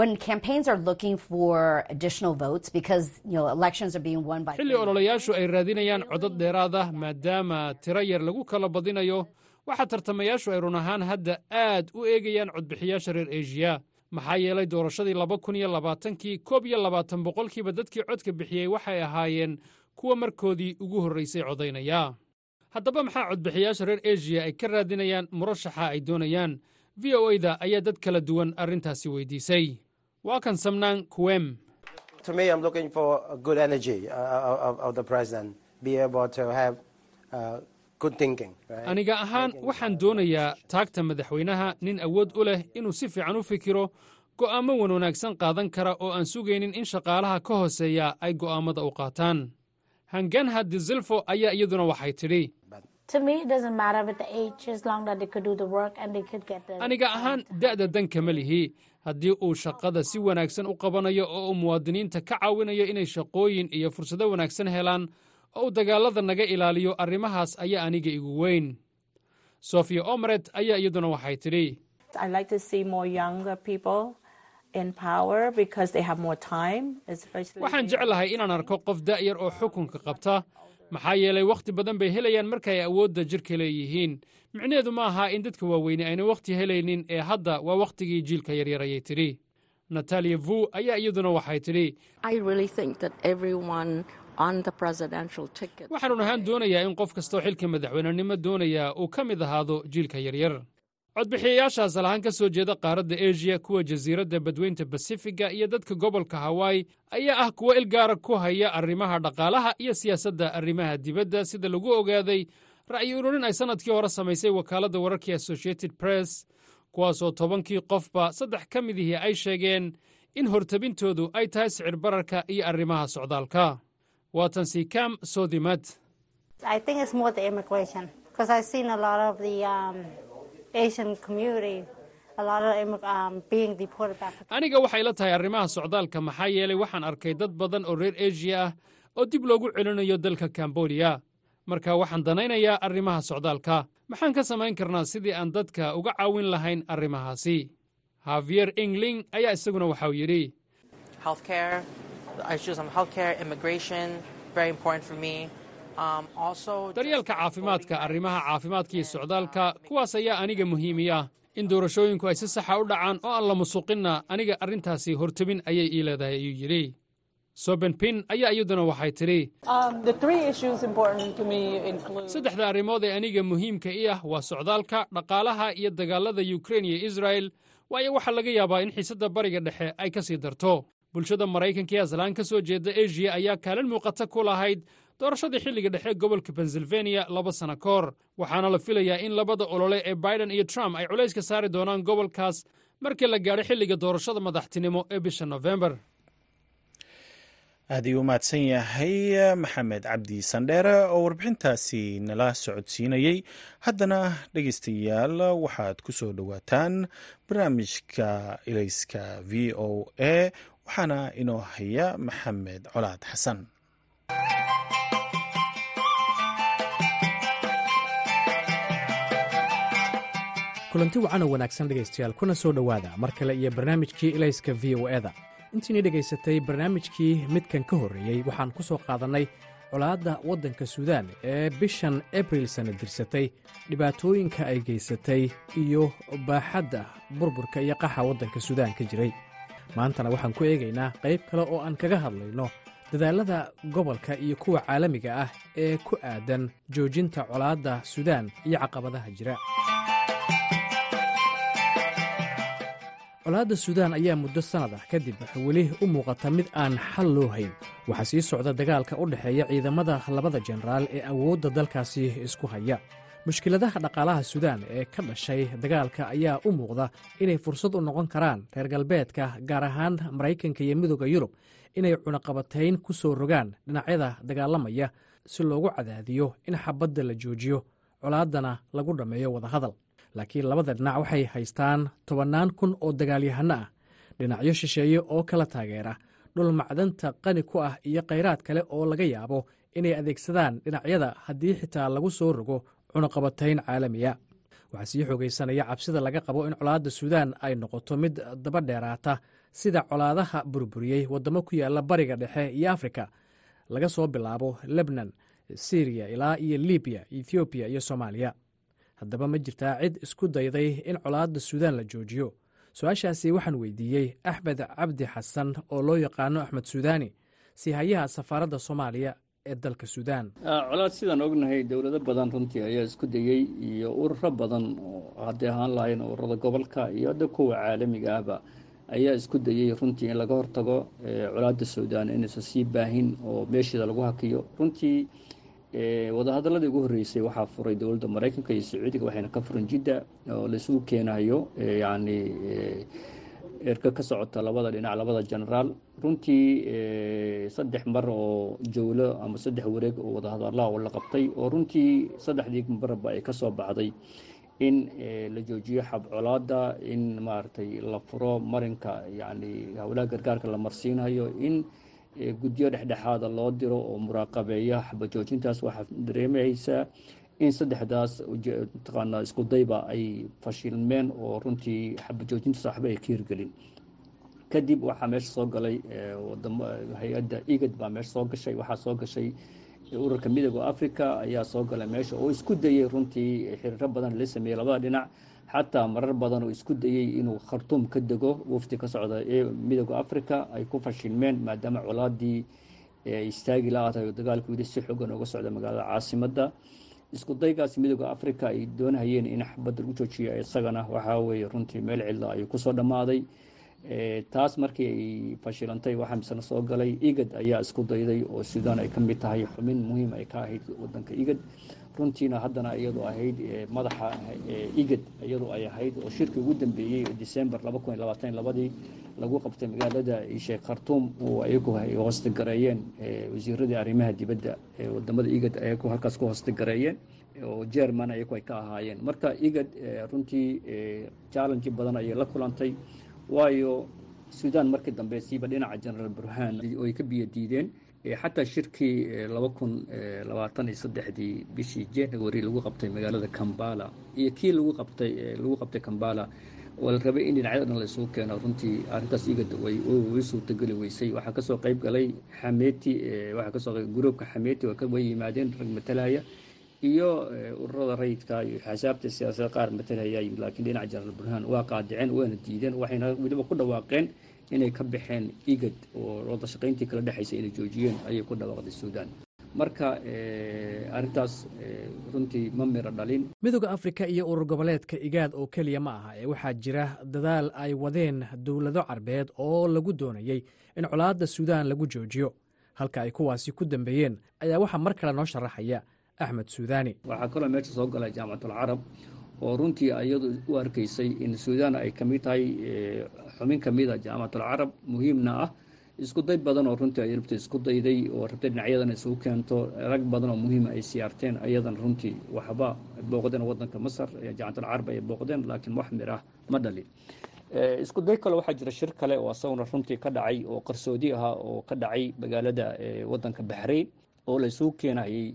xilli ololayaashu ay raadinayaan codad dheeraad ah maadaama tiro yar lagu kala badinayo waxaa tartamayaashu ay run ahaan hadda aad u eegayaan codbixiyaasha reer eshiya maxaa yeelay doorashadii laba kun iyo labaatankii koob iyo labaatan boqolkiiba dadkii codka bixiyey waxay ahaayeen kuwa markoodii ugu horraysay codaynaya haddaba maxaa codbixiyaasha reer eshiya ay ka raadinayaan murashaxa ay doonayaan v o e da ayaa dad kala duwan arrintaasi weydiisay waa kan samnaan kuwem aniga ahaan waxaan doonayaa taagta madaxweynaha nin awood u leh inuu si fiican u fikiro go'aamo wan wanaagsan qaadan kara oo aan sugaynin in shaqaalaha ka hooseeya ay go'aammada u qaataan hanganha dizilfo ayaa iyaduna waxay tidhi aniga ahaan da'da dan kama lihi haddii uu shaqada si wanaagsan u qabanayo oo uu muwaadiniinta ka caawinayo inay shaqooyin iyo fursado wanaagsan helaan oo uu dagaallada naga ilaaliyo arrimahaas ayaa aniga igu weyn sofiya omret ayaa iyaduna waxay tidhi waxaan jeclahay inaan arko qof da'yar oo xukunka qabta maxaa yeelay wakhti badan bay helayaan markaay awoodda jirka leeyihiin micnaheedu ma aha in dadka waaweyne ayna wakhti helaynin ee hadda waa wakhtigii jiilka yaryar ayay tidhi nataliya vu ayaa iyaduna waxay tidhi waxaanun ahaan doonayaa in qof kastoo xilka madaxweynenimo doonaya uu ka mid ahaado jiilka yaryar codbixiyayaashaas alahaan ka soo jeeda qaaradda eshiya kuwa jasiiradda badweynta basifiga iyo dadka gobolka hawaii ayaa ah kuwo ilgaara ku haya arrimaha dhaqaalaha iyo siyaasadda arrimaha dibadda sida lagu ogaaday ra'yi ururin ay sannadkii hore samaysay wakaaladda wararkii associated press kuwaasoo tobankii qofba saddex ka midihii ay sheegeen in hortabintoodu ay tahay sicir bararka iyo arrimaha socdaalka waatan siikaam soodimad aniga waxay la tahay arrimaha socdaalka maxaa yeelay waxaan arkay dad badan oo reer eshiya ah oo dib loogu celinayo dalka kambodiya marka waxaan danaynayaa arrimaha socdaalka maxaan ka samayn karnaa sidii aan dadka uga caawin lahayn arrimahaasi havier ingling ayaa isaguna waxau yidhi daryeelka caafimaadka arrimaha caafimaadka iyo socdaalka kuwaas ayaa aniga muhiimiya in doorashooyinku ay si saxa u dhacaan oo aan la musuqinna aniga arrintaasi hortebin ayay ii leedahay ayuu yidhi sobenpin ayaa iyaduna waxay tidhi saddexda arrimood ee aniga muhiimka i ah waa socdaalka dhaqaalaha iyo dagaalada yukrain iyo israel waayo waxaa laga yaabaa in xiisadda bariga dhexe ay ka sii darto bulshada maraykanka ee aslaan ka soo jeeda eshiya ayaa kaalin muuqata ku lahayd doorashadii xilliga dhexe gobolka pensilvaniya laba sanno ka hor waxaana la filayaa in labada olole ee biden iyo trump ay culayska saari doonaan gobolkaas markii la gaadho xilliga doorashada madaxtinimo ee bisha nofembar aad ayuu u mahadsan yahay maxamed cabdi sandheere oo warbixintaasi nala socodsiinayey haddana dhegeystayaal waxaad ku soo dhowaataan barnaamijka ilayska v o a waxaana inoo haya maxamed colaad xasan kulanti wacan oo wanaagsan dhegaystayaal kuna soo dhowaada mar kale iyo barnaamijkii ilayska v o eda intiinii dhegaysatay barnaamijkii midkan ka horreeyey waxaan ku soo qaadannay colaadda waddanka suudaan ee bishan abril sanna dirsatay dhibaatooyinka ay geysatay iyo baaxadda burburka iyo qaxa waddanka suudaan ka jiray maantana waxaan ku eegaynaa qayb kale oo aan kaga hadlayno dadaallada gobolka iyo kuwa caalamiga ah ee ku aadan joojinta colaadda suudaan iyo caqabadaha jira colaadda suudaan ayaa muddo sannad ah kadib weli u muuqata mid aan xal loo hayn waxaa sii socda dagaalka u dhexeeya ciidamada labada jenaraal ee awoodda dalkaasi isku haya mushkiladaha dhaqaalaha suudaan ee ka dhashay dagaalka ayaa u muuqda inay fursad u noqon karaan reer galbeedka gaar ahaan maraykanka iyo midooda yurub inay cunaqabatayn ku soo rogaan dhinacyada dagaalamaya si loogu cadaadiyo in xabadda la joojiyo colaaddana lagu dhammeeyo wadahadal laakiin labada dhinac waxay haystaan tobannaan kun oo dagaalyahanno ah dhinacyo shisheeye oo kala taageera dhul macdanta qani ku ah iyo khayraad kale oo laga yaabo inay adeegsadaan dhinacyada haddii xitaa lagu soo rogo cunaqabatayn caalamiya waxaa sii xoogaysanaya cabsida laga qabo in colaadda suudaan ay noqoto mid daba dheeraata sida colaadaha burburiyey waddamo ku yaalla bariga dhexe iyo afrika laga soo bilaabo lebnan siriya ilaa iyo libiya ethoobiya iyo soomaaliya haddaba ma jirtaa cid isku dayday in colaadda suudaan la joojiyo su-aashaasi waxaan weydiiyey axmed cabdi xasan oo loo yaqaano axmed suudaani sihayaha safaaradda soomaaliya ee dalka suudaan colaad sidaan ognahay dowlado badan runtii ayaa isku dayey iyo ururo badan oo hadday ahaan lahayn ururada gobolka iyo hadda kuwa caalamiga ahba ayaa isku dayey runtii in laga hortago colaadda suudaan inaysan sii baahin oo meesheeda lagu hakiyo runtii wadahadaladii ugu horreysay waxaa furay dowladda maraykanka iyo sacuudiga waxayna ka furan jidda oo laisugu keenayo yacni erka ka socota labada dhinac labada genaraal runtii saddex mar oo jowlo ama saddex wareeg oo wadahadalaha oo la qabtay oo runtii saddexdii marba ay ka soo baxday in la joojiyo xabcolaada in maaragtay la furo marinka yacni howlaha gargaarka la marsiinayo in guddiyo dhexdhexaada loo diro oo muraaqabeeya xabajoojintaas waxaa dareemaysaa in saddexdaas mataqaanaa isku dayba ay fashilmeen oo runtii xabajoojintaas waxba ay ka hirgelin kadib waxaa meesha soo galay wadamo hay-adda igad baa meesha soo gashay waxaa soo gashay ururka midooda africa ayaa soo galay meesha oo isku dayey runtii xiriiro badan la sameeyey labada dhinac xataa marar badan oo isku dayey inuu khartuum ka dego wafdi ka socda ee midooda africa ay ku fashilmeen maadaama colaadii istaagi la-aatahay oo dagaalku wili si xoogan uga socda magaalada caasimadda isku daygaas midooda africa ay doonahayeen in xabadda lagu joojiyo isagana waxaa weeye runtii meel cidla ayuu kusoo dhammaaday taas markii ay fashilantay waxaa misena soo galay igad ayaa isku dayday oo suudaan ay ka mid tahay xubin muhiim ay ka ahayd wadanka igad runtiina haddana iyadu ahayd madaxa igad iyadu ay ahayd oo shirkii ugu dambeeyey december laba kun iyo labaatan labadii lagu qabtay magaalada sheekh khartuum oo ayagu ay hoostagareeyeen wasiiradii arrimaha dibadda ee wadamada igad ayagu halkaas ku hoostagareeyeen oo jerman ayagu ay ka ahaayeen marka igad runtii challenge badan ayay la kulantay waayo sudan markii dambe siiba dhinaca generaal burhan oo ay ka biyo diideen xataa shirkii laba kun labaatan iyo saddexdii bishii january lagu qabtay magaalada kambala iyo kii lagu qabtay lagu qabtay kambala oo la rabay in dhinacyada dhan la isugu keeno runtii arrintaas igada way way suurtageli weysay waxaa kasoo qayb galay xameti waxaa kasoo qayb gruubka xameti way yimaadeen rag matalaya iyo ururada rayidka iyo xasaabta siyaasada qaar matalaya laakiin dhinaca generaal burhan waa qaadiceen waana diideen waxayna weliba ku dhawaaqeen inay ka baxeen igad oo wada shaqayntii kala dhexaysay inay joojiyeen ayay ku dhawaaqday suudaan marka arrintaas runtii ma miro dhalin midooda afrika iyo urur goboleedka igaad oo keliya ma aha ee waxaa jira dadaal ay wadeen dowlado carbeed oo lagu doonayey in colaadda suudaan lagu joojiyo halka ay kuwaasi ku dambeeyeen ayaa waxaa mar kale noo sharaxaya axmed suudaani waxaa kaloo meesha soo galay jaamacatalcarab oo runtii iyadu u arkaysay in suudaan ay kamid tahay xubin kamid a jaamacatalcarab muhiimna ah isku day badan oo runtii ay rabta isku dayday oo rabtay dhinacyadan isugu keento rag badan oo muhiima ay siyaarteen ayadan runtii waxba booqdeen wadanka masar jaamacatalcarab ay booqdeen laakiin wax mir ah ma dhalin isku day kale waxaa jira shir kale oo asaguna runtii ka dhacay oo qarsoodi ahaa oo ka dhacay magaalada wadanka baxrayn oo la isugu keenayay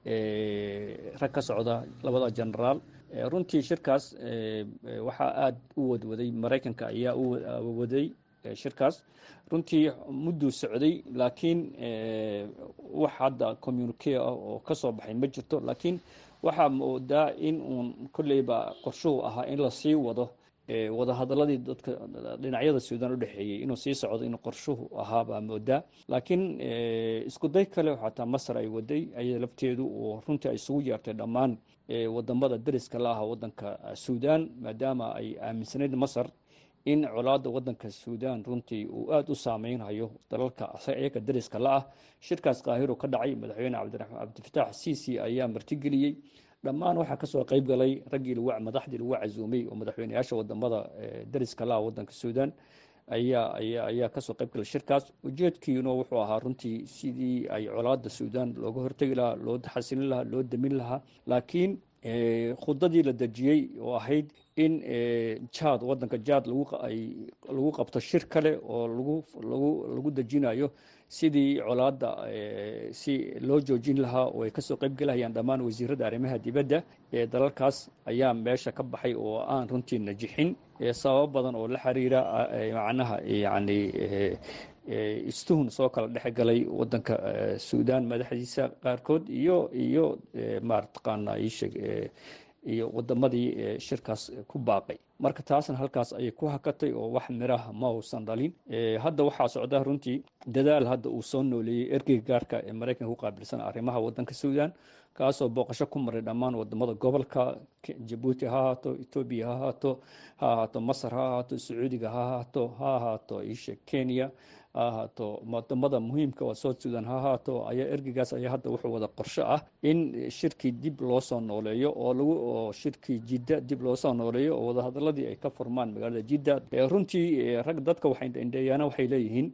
rag ka socda labada genaraal runtii shirkaas waxaa aada u wadwaday maraykanka ayaa u waday shirkaas runtii mudduu socday laakiin wax hadda communique ah oo ka soo baxay ma jirto laakiin waxaa moodaa in uun kolleyba qorshuhu ahaa in lasii wado wadahadaladii dadka dhinacyada suudaan udhexeeyey inuu sii socdo inuu qorshuhu ahaa baa moodaa laakiin isku day kale xataa masar ay waday ayada lafteedu oo runtii ay isugu yeertay dhammaan wadamada dariska la aha wadanka suudaan maadaama ay aaminsanayd masar in colaada wadanka suudaan runtii uu aada u saameynhayo dalalka iyaga dariska la ah shirkaas kaahiro ka dhacay madaxweyne cabdifitaax siisi ayaa martigeliyey dhammaan waxaa kasoo qayb galay raggii madaxdii lagu casuumay oo madaxweyneyaasha wadamada dariska laha wadanka suudaan ayaa aya ayaa kasoo qayb galay shirkaas ujeedkiina wuxuu ahaa runtii sidii ay colaada suudaan looga hortegi lahaa loo xasilin lahaa loo damin lahaa laakiin khudadii la dejiyey oo ahayd in jad wadanka jad lagu qabto shir kale oo lagu dejinayo sidii colaada si loo joojin lahaa oo ay kasoo qayb gelahayaan dhammaan wasiirada arrimaha dibadda ee dalalkaas ayaa meesha ka baxay oo aan runtii najixin sababo badan oo la xiriira macnaha yani istuhun soo kala dhex galay wadanka suudaan madaxdiisa qaarkood iyo iyo marataqaana isheg iyo wadamadii shirkaas ku baaqay marka taasna halkaas ayay ku hakatay oo wax miraha ma uusan dhalin hadda waxaa socda runtii dadaal hadda uu soo nooleeyey ergeyga gaarka ee maraykanka ku qaabilsan arrimaha wadanka suudaan kaasoo booqasho ku maray dhammaan wadamada gobolka jabuuti ha ahaato etoobiya ha ahaato ha ahaato masar ha ahaato sacuudiga ha ahaato ha ahaato isha kenya ha ahaato wadamada muhiimka waa south sudan ha ahaato ayaa ergeygaas ayaa hadda wuxuu wada qorsho ah in shirkii dib loo soo nooleeyo oo lagu oo shirkii jidda dib loo soo nooleeyo oo wadahadaladii ay ka furmaan magaalada jidda runtii rag dadka waxay indheeyaana waxay leeyihiin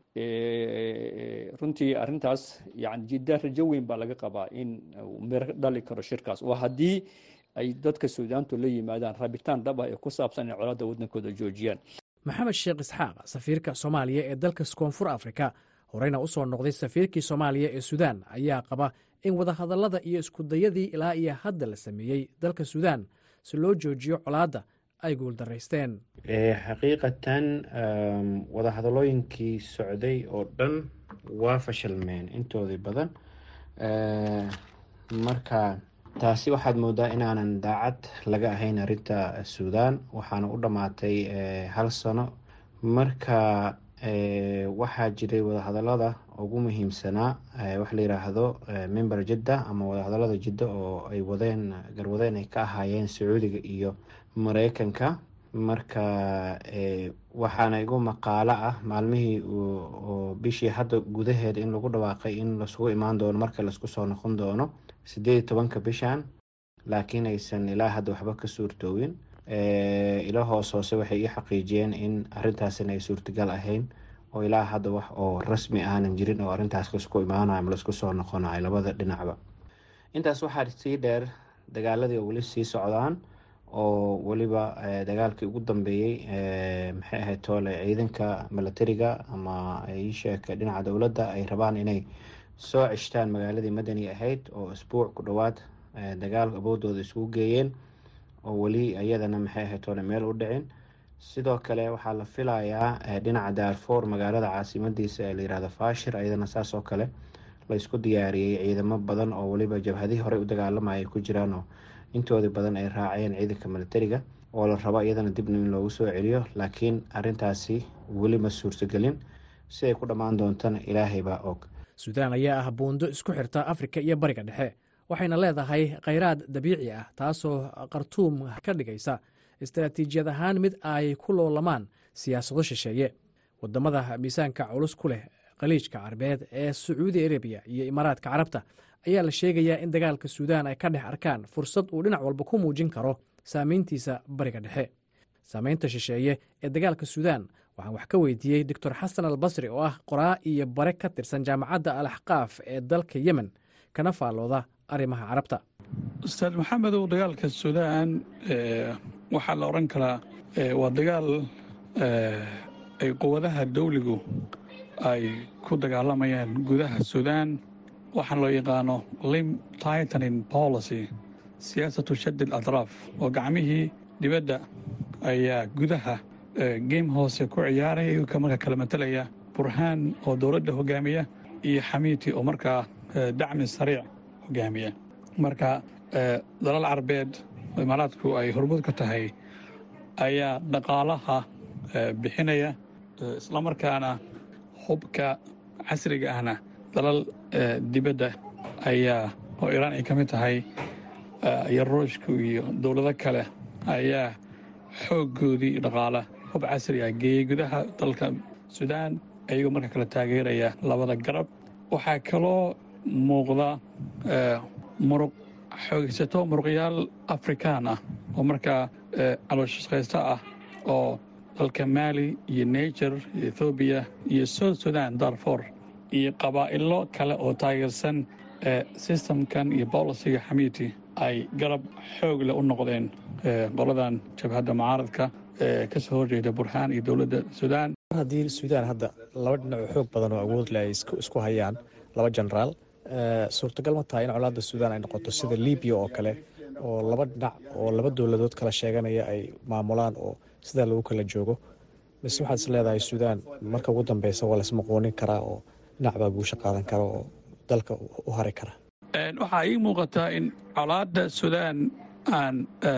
runtii arrintaas yani jidda rajo weyn baa laga qabaa in miro dhali karo shirkaas oo haddii ay dadka suudaantu la yimaadaan rabitaan dhab ah ee ku saabsan in colaadda waddankooda joojiyaan maxamed sheekh isxaaq safiirka soomaaliya ee dalka koonfur afrika horeyna u soo noqday safiirkii soomaaliya ee suudaan ayaa qaba in wadahadallada iyo iskudayadii ilaa iyo hadda la sameeyey dalka suudaan si loo joojiyo colaadda ay guuldaraysteen xaqiiqatan wadahadallooyinkii socday oo dhan waa fashilmeen intoodii badan marka taasi waxaad moodaa inaanan daacad laga ahayn arrinta suudaan waxaana u dhammaatay hal sano marka waxaa jiray wadahadalada ugu muhiimsanaa waxa la yiraahdo member jidda ama wadahadalada jidda oo ay wadeen garwadeen ay ka ahaayeen sacuudiga iyo mareykanka marka waxaana igu maqaalo ah maalmihii oo bishii hadda gudaheeda in lagu dhawaaqay in lasugu imaan doono marka laisku soo noqon doono sideed iyo tobanka bishan laakiin aysan ilaa hadda waxba ka suurtoowin ilo hoos hoose waxay ii xaqiijiyeen in arrintaasina ay suurtagal ahayn oo ilaa hadda wax oo rasmi aanan jirin oo arrintaas laisku imaanayo ama laisku soo noqonayo labada dhinacba intaas waxaa sii dheer dagaaladii oo weli sii socdaan oo weliba dagaalkii ugu dambeeyey maxay ahayd toole ciidanka milatariga ama iisheeka dhinaca dowladda ay rabaan inay soo ceshtaan magaaladii madani ahayd oo isbuuc ku dhowaad dagaal awoodooda isugu geeyeen oo weli iyadana maxay ahayd toole meel u dhicin sidoo kale waxaa la filayaa dhinaca daarfour magaalada caasimadiisa ee layirahdo fashir iyadana saas oo kale la isku diyaariyey ciidamo badan oo weliba jabhadihii horey u dagaalamaya ay ku jiraan oo intoodii badan ay raaceen ciidanka milatariga oo la rabo iyadana dibna in loogu soo celiyo laakiin arintaasi weli ma suurtagelin siday ku dhammaan doontana ilaahay baa og suudaan ayaa ah buundo isku xirta afrika iyo bariga dhexe waxayna leedahay khayraad dabiici ah taasoo khartuum ka dhigaysa istaraatiijiyad ahaan mid ay ku loolamaan siyaasado shisheeye wadamada miisaanka culus ku leh khaliijka carabeed ee sacuudi arabiya iyo imaaraadka carabta ayaa la sheegayaa in dagaalka suudaan ay ka dhex arkaan fursad uu dhinac walba ku muujin karo saameyntiisa bariga dhexe saameynta shisheeye ee dagaalka suudaan waxaan wax ka weydiiyey doctor xasan al basri oo ah qoraa iyo bare ka tirsan jaamacadda al axqaaf ee dalka yemen kana faallooda arrimaha carabta ustaad maxamedow dagaalka suudaan waxaa la odhan karaa waa dagaal ay quwadaha dawligu ay ku dagaalamayaan gudaha suudaan waxaan loo yaqaano lim titanin policy siyaasatu shadid atraaf oo gacmihii dibadda ayaa gudaha geem hoose ku ciyaaraya iyagoo markaa kala matalaya burhaan oo dowladda hogaamiya iyo xamiiti oo markaa dacmi sariic hogaamiya marka dalal carabeed imaaraadku ay hormud ka tahay ayaa dhaqaalaha bixinaya islamarkaana hubka casriga ahna dalal dibadda ayaa oo iraan ay ka mid tahay iyo ruushku iyo dowlado kale ayaa xooggoodii dhaqaala hub casri ah geeyey gudaha dalka suudaan ayagoo marka kale taageeraya labada garab waxaa kaloo muuqda muruq xoogaysato muruqyaal afrikaan ah oo markaa calooshaqaysto ah oo dalka maali iyo niger iyo ethoobiya iyo south sudan darfor iyo qabaa'ilo kale oo taageersan sistamkan iyo bolisiga xamiiti ay garab xoog leh u noqdeen qoladan jabhadda mucaaradka ee ka soo horjeeda burhaan iyo dowladda suudaan haddii suudaan hadda laba dhinac oo xoog badan oo awood leh ay isku hayaan laba jenaraal suurtagal ma tahay in colaadda suudaan ay noqoto sida libiya oo kale oo laba dhinac oo laba dowladood kala sheeganaya ay maamulaan oo sidaa lagu kala joogo mise waxaad is leedahay suudaan marka ugu dambeysa waa laismaqoonin karaa oo dhinac baa guusha qaadan kara oo dalka u hari kara waxaa ii muuqataa in colaadda suudaan aan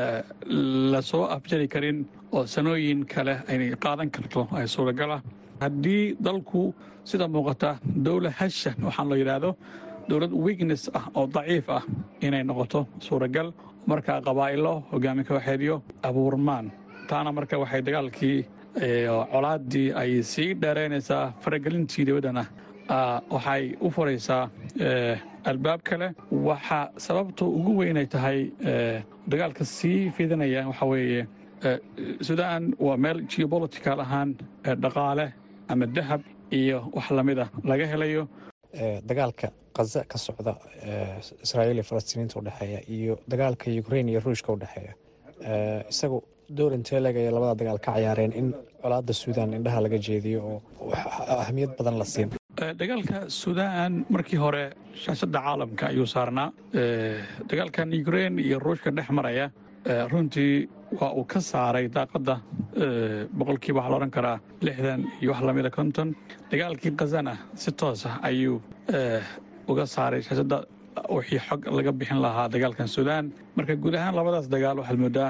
lasoo afjari karin oo sanooyin kale aynay qaadan karto ay suuragala haddii dalku sida muuqata dowla hashan waxaan loo yidhaahdo dowlad wignes ah oo daciif ah inay noqoto suuragal markaa qabaa'ilo hogaami kooxeedyo abuurmaan taana marka waxay dagaalkii colaaddii ay sii dheeraynaysaa faragelintii dibaddana waxay u furaysaa albaab kale waxaa sababta ugu weynay tahay dagaalka sii fidinaya waxaa weeye suudaan waa meel geobolitical ahaan dhaqaale ama dahab iyo wax lamida laga helayo dagaalka kaza ka socda israa'iil iyo falastiiniinta udhexeeya iyo dagaalka ukrain iyo ruushka udhexeeya isagu door intee legaya labada dagaal ka ciyaareen in colaadda suudaan indhaha laga jeediyo oo ahamiyad badan la siin dagaalka suudaan markii hore shaashadda caalamka ayuu saarnaa dagaalkan ukrain iyo ruushka dhex maraya runtii waa uu ka saaray daaqadda boqolkiiba waxaa la odhan karaa lixdan iyo wax lamida konton dagaalkii khazana si toos ah ayuu uga saaray shaashadda wixii xog laga bixin lahaa dagaalkan suudaan marka guud ahaan labadaas dagaal waxaad moodaa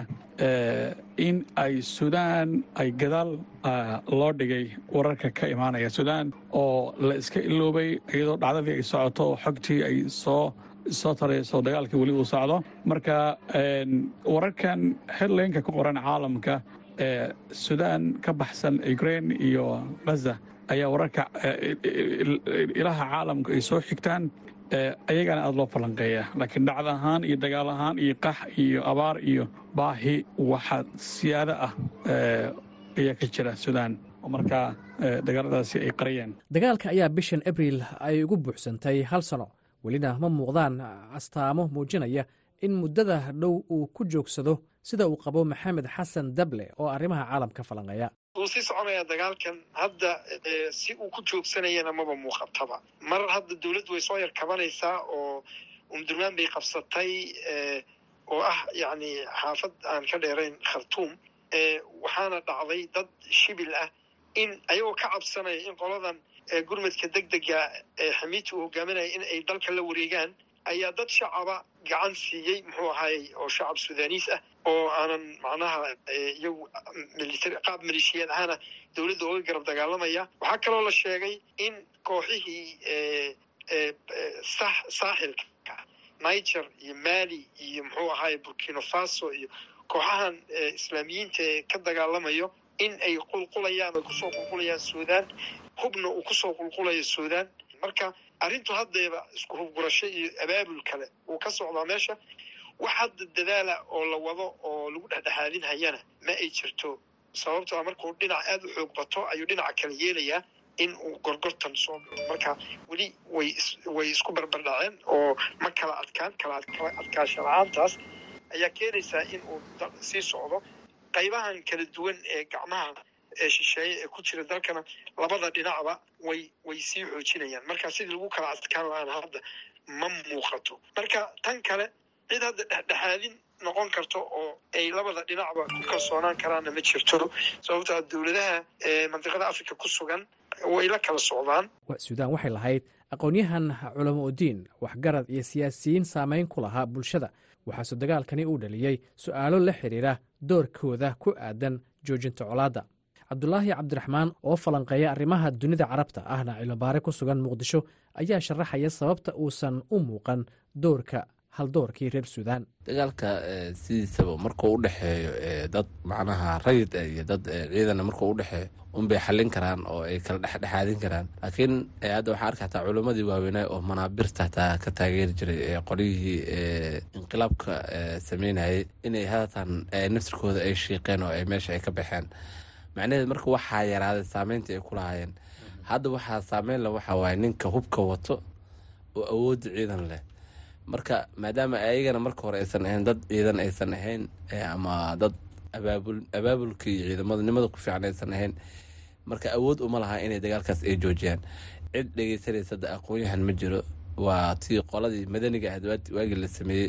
in ay suudaan ay gadaal loo dhigay wararka ka imaanaya suudaan oo la iska iloobay iyadoo dhacdadii ay socoto oo xogtii ay soo soo tarayso dagaalkii weli uu socdo marka wararkan headlaynka ku qoran caalamka ee suudaan ka baxsan ukrain iyo ghaza ayaa wararka ilaha caalamka ay soo xigtaan ayagana aada loo falanqeeya laakiin dhacda ahaan iyo dagaal ahaan iyo qax iyo abaar iyo baahi waxa siyaado ah ayaa ka jira suudaan oo markaa dagaaladaasi ay qariyeen dagaalka ayaa bishan abriil ay ugu buuxsantay hal sano welina ma muuqdaan astaamo muujinaya in muddada dhow uu ku joogsado sida uu qabo maxamed xasan dable oo arrimaha caalamka falanqeeya wuu sii soconayaa dagaalkan hadda si uu ku joogsanayana maba muuqataba mar hadda dawladdu way soo yar kabanaysaa oo umdurmaan bay qabsatay oo ah yacni xaafad aan ka dheerayn khartuum waxaana dhacday dad shibil ah in ayagoo ka cabsanaya in qoladan gurmadka deg dega ee xamiidta uu hogaaminaya in ay dalka la wareegaan ayaa dad shacaba gacan siiyey muxuu ahaayey oo shacab sudaaniis ah oo aanan macnaha iyagu military qaab maleeshiyaad ahaana dowladda oga garab dagaalamaya waxaa kaloo la sheegay in kooxihii sax saaxilka niger iyo mali iyo muxuu ahaaye burkina faso iyo kooxahan islaamiyiinta ee ka dagaalamayo in ay qulqulayaan ay kusoo qulqulayaan suudaan hubna uu kusoo qulqulayo suudaan marka arrintu haddeeba isku hubgurasho iyo abaabul kale uu ka socdaa meesha wax hadda dadaala oo la wado oo lagu dhexdhexaadin hayana ma ay jirto sababtoo markuu dhinac aada u xoog bato ayuu dhinaca kale yeelayaa in uu gorgortan soo galo marka weli way way isku barbardhaceen oo ma kala adkaan kala adkaasha la-aantaas ayaa keenaysaa in uu sii socdo qaybahan kala duwan ee gacmaha ee shisheeye ee ku jira dalkana labada dhinacba way way sii xoojinayaan marka sidii lagu kala adkaan la-aan hadda ma muuqato marka tan kale cid hadda dhexdhexaadin noqon karto oo ay labada dhinacba ku kalsoonaan karaanna ma jirto sababtaa dowladaha mandiqada africa ku sugan way la kala socdaan suudaan waxay lahayd aqoon-yahan culamo udiin waxgarad iyo siyaasiyiin saamayn ku lahaa bulshada waxaase dagaalkani uu dhaliyey su'aalo la xidhiira doorkooda ku aadan joojinta colaadda cabdulaahi cabdiraxmaan oo falanqeeya arrimaha dunida carabta ahna cilobaare ku sugan muqdisho ayaa sharaxaya sababta uusan u muuqan doorka haldoorkii reer suudaan dagaalka sidiisaba markuu u dhexeeyo dad macnaha rayid iyo dad ciidana markuu u dhexeeyo unbay xallin karaan oo ay kala dhexdhexaadin karaan laakiin hadda waxaa arka hataa culimmadii waaweynaa oo manaabirta hataa ka taageeri jiray qolyihii inqilaabka sameynayay inay haatan naftirkooda ay shiiqeen oo ay meesha ay ka baxeen macnaheed marka waxaa yaraaday saameynta ay ku lahaayeen hadda waxaa saameyn le waxaa waaye ninka hubka wato oo awoodda ciidan leh marka maadaama ayagana marka hore aysan ahayn dad ciidan aysan ahayn ama dad abaabul abaabulka iyo ciidamadnimada ku fiican aysan ahayn marka awood uma laha inay dagaalkaas ay joojiyaan cid dhegeysanaysa da aqoon-yahan ma jiro waa tii qoladii madaniga ahd waagii la sameeyey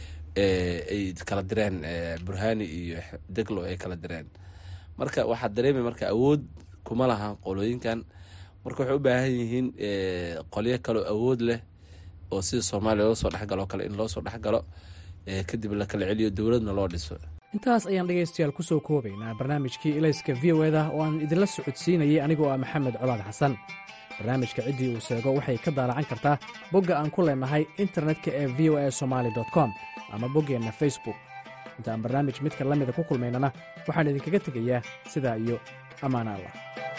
ay kala direen burhani iyo deglo ay kala direen marka waxaa dareemay marka awood kuma laha qolooyinkan marka waxay u baahan yihiin qolyo kaloo awood leh oo sida soomaaliya loo soo dhexgaloo kale in loo soo dhexgalo kadib la kala celiyo dowladna loo dhiso intaas ayaan dhegaystayaal ku soo koobaynaa barnaamijkii ilayska v o eda oo aan idinla socodsiinayay anigoo ah maxamed colaad xasan barnaamijka ciddii uu sheego waxay ka daalacan kartaa bogga aan ku leenahay internetka ee v o a somaali com ama boggeenna facebook inta aan barnaamij midka la mida ku kulmaynana waxaan idinkaga tegayaa sidaa iyo ammaan allah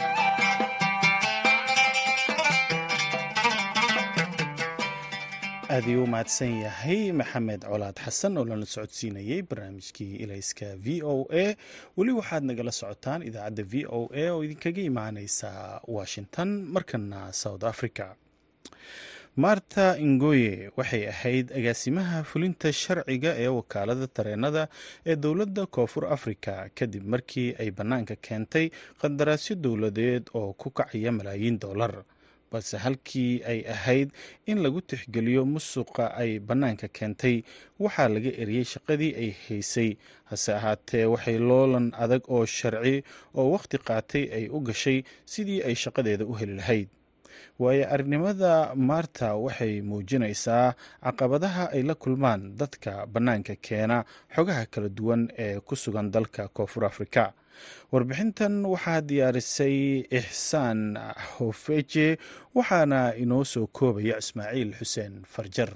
aad iyuu u mahadsan yahay maxamed colaad xasan oo lana socodsiinayey barnaamijkii ilayska v o a weli waxaad nagala socotaan idaacadda v o a oo idinkaga imaaneysa washington markana south africa marta ingoye waxay ahayd agaasimaha fulinta sharciga ee wakaalada tareenada ee dowladda koonfur afrika kadib markii ay bannaanka keentay qandaraasyo dowladeed oo ku kacaya malaayiin dollar balse halkii ay ahayd in lagu tixgeliyo musuqa ay bannaanka keentay waxaa laga eriyey shaqadii ay haysay hase ahaatee waxay loolan adag oo sharci oo wakhti qaatay ay u gashay sidii ay shaqadeeda u heli lahayd waayo arnimada maarta waxay muujinaysaa caqabadaha ay la kulmaan dadka bannaanka keena xogaha kala duwan ee ku sugan dalka koonfur afrika warbixintan waxaa diyaarisay ixsaan hofeje waxaana inoo soo koobaya ismaaciil xuseen farjar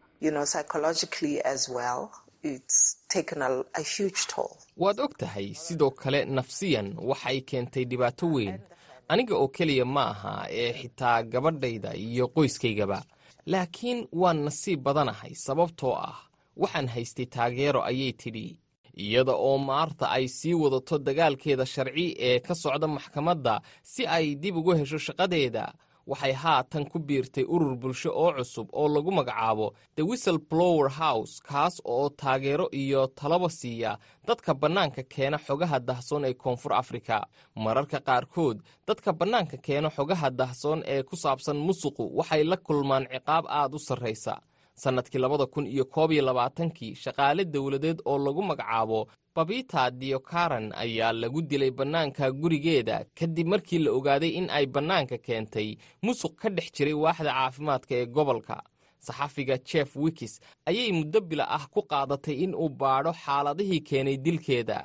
waad og tahay sidoo kale nafsiyan waxay keentay dhibaato weyn aniga oo keliya ma aha ee xitaa gabadhayda iyo qoyskaygaba laakiin waan nasiib badanahay sababtoo ah waxaan haystay taageero ayay tidhi iyada oo maarta ay sii wadato dagaalkeeda sharci ee ka socda maxkamadda si ay dib ugu hesho shaqadeeda waxay haatan ku biirtay urur bulsho oo cusub oo lagu magacaabo the whistle blower house kaas oo taageero iyo talaba siiya dadka bannaanka keena xogaha dahsoon ee koonfur afrika mararka qaarkood dadka bannaanka keena xogaha dahsoon ee ku saabsan musuqu waxay la kulmaan ciqaab aad u sarraysa sannadkii labada kun iyo koob iyo labaatankii shaqaale dowladeed oo lagu magacaabo babita diokaran ayaa lagu dilay bannaanka gurigeeda kadib markii la ogaaday in ay bannaanka keentay musuq ka dhex jiray waaxda caafimaadka ee gobolka saxafiga jeff wikis ayay muddo bila ah ku qaadatay in uu baadho xaaladihii keenay dilkeeda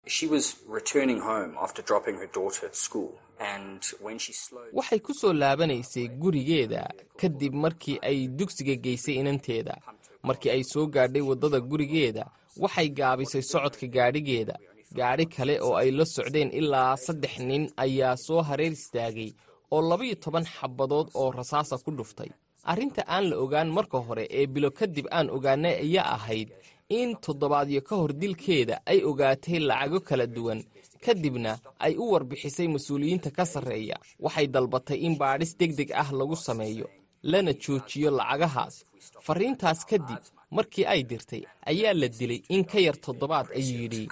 waxay ku soo laabanaysay gurigeeda kadib markii ay dugsiga geysay inanteeda markii ay soo gaadhay waddada gurigeeda waxay gaabisay socodka gaadhigeeda gaadhi kale oo ay la socdeen ilaa saddex nin ayaa soo hareer istaagay oo labaiyo toban xabadood oo rasaasa ku dhuftay arrinta aan la ogaan marka hore ee bilo kadib aan ogaanay ayaa ahayd in toddobaadyo ka hor dilkeeda ay ogaatay lacago kala duwan kadibna ay u warbixisay mas-uuliyiinta ka sarreeya waxay dalbatay in baadhis deg deg ah lagu sameeyo lana joojiyo lacagahaas farriintaas kadib markii ay dirtay ayaa la dilay in ka yar toddobaad ayuu yidhi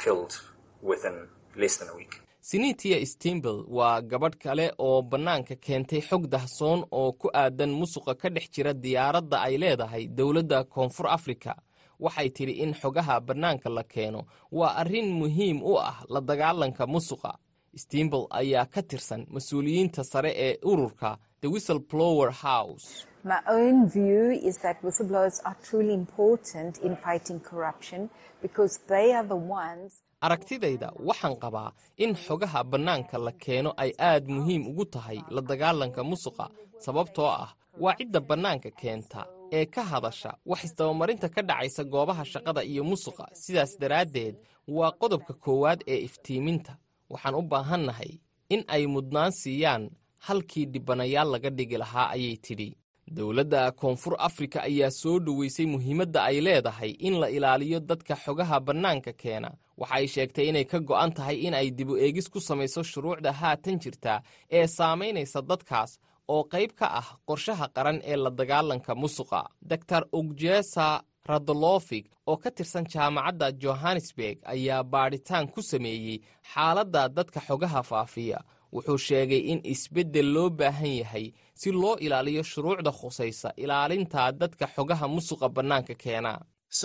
sinitia stembel waa gabadh kale oo bannaanka keentay xog dahsoon oo ku aadan musuqa ka dhex jira diyaaradda ay leedahay dowladda koonfur afrika waxay tidhi in xogaha bannaanka la keeno waa arrin muhiim u ah la dagaalanka musuqa stembel ayaa ka tirsan mas-uuliyiinta sare ee ururka the whistle blower house My own view is that whistleblowers are truly important in fighting corruption because they are the ones aragtidayda waxaan qabaa in xogaha bannaanka la keeno ay aad muhiim ugu tahay la dagaalanka musuqa sababtoo ah waa cidda bannaanka keenta ee ka hadasha wax isdabamarinta ka dhacaysa goobaha shaqada iyo musuqa sidaas daraaddeed waa qodobka koowaad ee iftiiminta waxaan u baahannahay in ay mudnaan siiyaan halkii dhibanayaal laga dhigi lahaa ayay tidhi dowladda koonfur afrika ayaa soo dhoweysay muhiimadda ay leedahay in la ilaaliyo dadka xogaha bannaanka keena waxa ay sheegtay inay ka go'an tahay in ay dibu eegis ku samayso shuruucda haatan jirta ee saamaynaysa dadkaas oo qayb ka ah qorshaha qaran ee la dagaalanka musuqa dor ogjesa radolofig oo ka tirsan jaamacadda johannesburg ayaa baadhitaan ku sameeyey xaaladda dadka xogaha faafiya wuxuu sheegay in isbeddel loo baahan yahay si loo ilaaliyo shuruucda khusaysa ilaalinta dadka xogaha musuqa bannaanka keena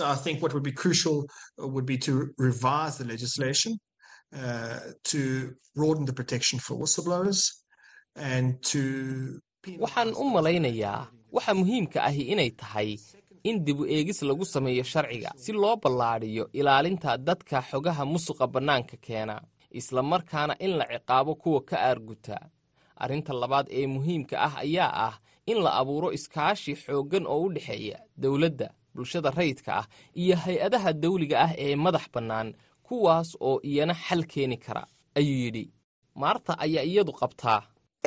waxaan u malaynayaa waxa muhiimka ahi inay tahay in dibu eegis lagu sameeyo sharciga si loo ballaadhiyo ilaalinta dadka xogaha musuqa bannaanka keena isla markaana in la ciqaabo kuwa ka aarguta arrinta labaad ee muhiimka ah ayaa ah in la abuuro iskaashi xooggan oo u dhexeeya dowladda bulshada rayidka ah iyo hay-adaha dawliga ah ee madax bannaan kuwaas oo iyana xal keeni kara ayuu yidhi maarta ayaa iyadu qabtaa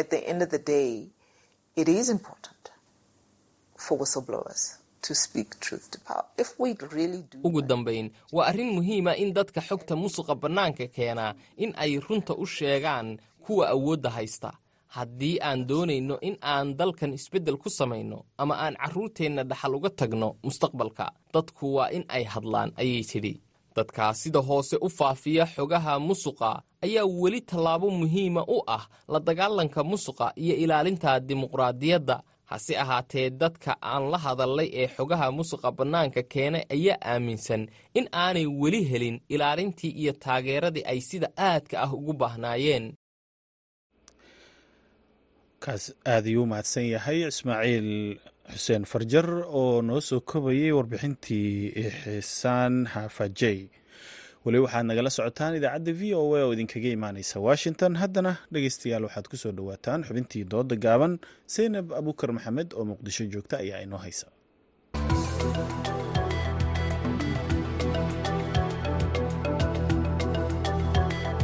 ugu dambayn waa arrin muhiima in dadka xogta musuqa bannaanka keenaa in ay runta u sheegaan kuwa awoodda haysta haddii aan doonayno in aan dalkan isbeddel ku samayno ama aan carruurteenna dhaxal uga tagno mustaqbalka dadku waa in ay hadlaan ayay tidhi dadkaa sida hoose u faafiya xogaha musuqa ayaa weli tallaabo muhiima u ah la dagaalanka musuqa iyo ilaalinta dimuqraadiyadda hase ahaatee dadka aan la hadallay ee xogaha musuqa bannaanka keenay ayaa aaminsan in aanay weli helin ilaalintii iyo taageeradii ay sida aadka ah ugu baahnaayeen kaas aad ayuu u mahadsan yahay ismaaciil xuseen farjar oo noo soo kobayay warbixintii xisaan xaafajey weli waxaad nagala socotaan idaacadda v o a oo idinkaga imaaneysa washington haddana dhegeystayaal waxaad ku soo dhowaataan xubintii dooda gaaban seynab abukar maxamed oo muqdisho joogta ayaa inoo haysa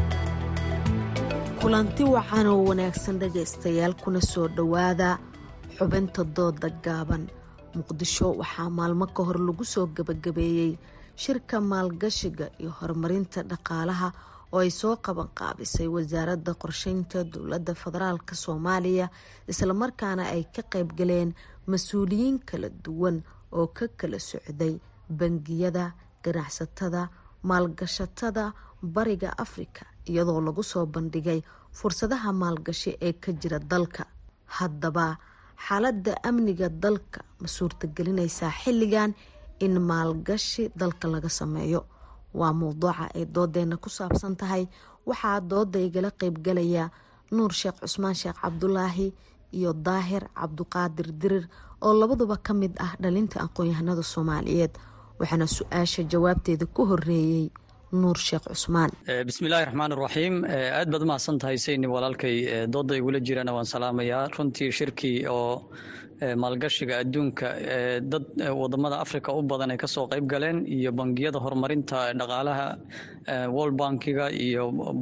kulanti wacan oo wanaagsan dhegaystayaal kuna soo dhowaada xubinta dooda gaaban muqdisho waxaa maalmo ka hor lagu soo gebagabeeyey shirka maalgashiga iyo horumarinta dhaqaalaha oo ay soo qaban qaabisay wasaaradda qorsheynta dowladda federaalk soomaaliya islamarkaana ay ka qaybgaleen mas-uuliyiin kala duwan oo ka kala socday bangiyada ganacsatada maalgashatada bariga afrika iyadoo lagu soo bandhigay fursadaha maalgashi ee ka jira dalka haddaba xaaladda amniga dalka ma suurtagelinaysaa xilligan in maalgashi dalka laga sameeyo waa mowduuca ay doodeena ku saabsan tahay waxaa dooda igala qeybgalaya nuur sheekh cusmaan sheekh cabdulaahi iyo daahir cabduqaadir dirir oo labaduba ka mid ah dhalinta aqoon-yahanada soomaaliyeed waxaana su-aasha jawaabteeda ku horeeyey nuur sheekh cusmaan bismillahi raxmaan raxiim aad baad umahadsan tahay sayni walaalkay dooda igula jirana waan salaamayaa runtii shirkii oo maalgashiga adduunka dad wadamada africa u badan ay kasoo qayb galeen iyo bangiyada horumarinta dhaqaalaha world bankiga iyo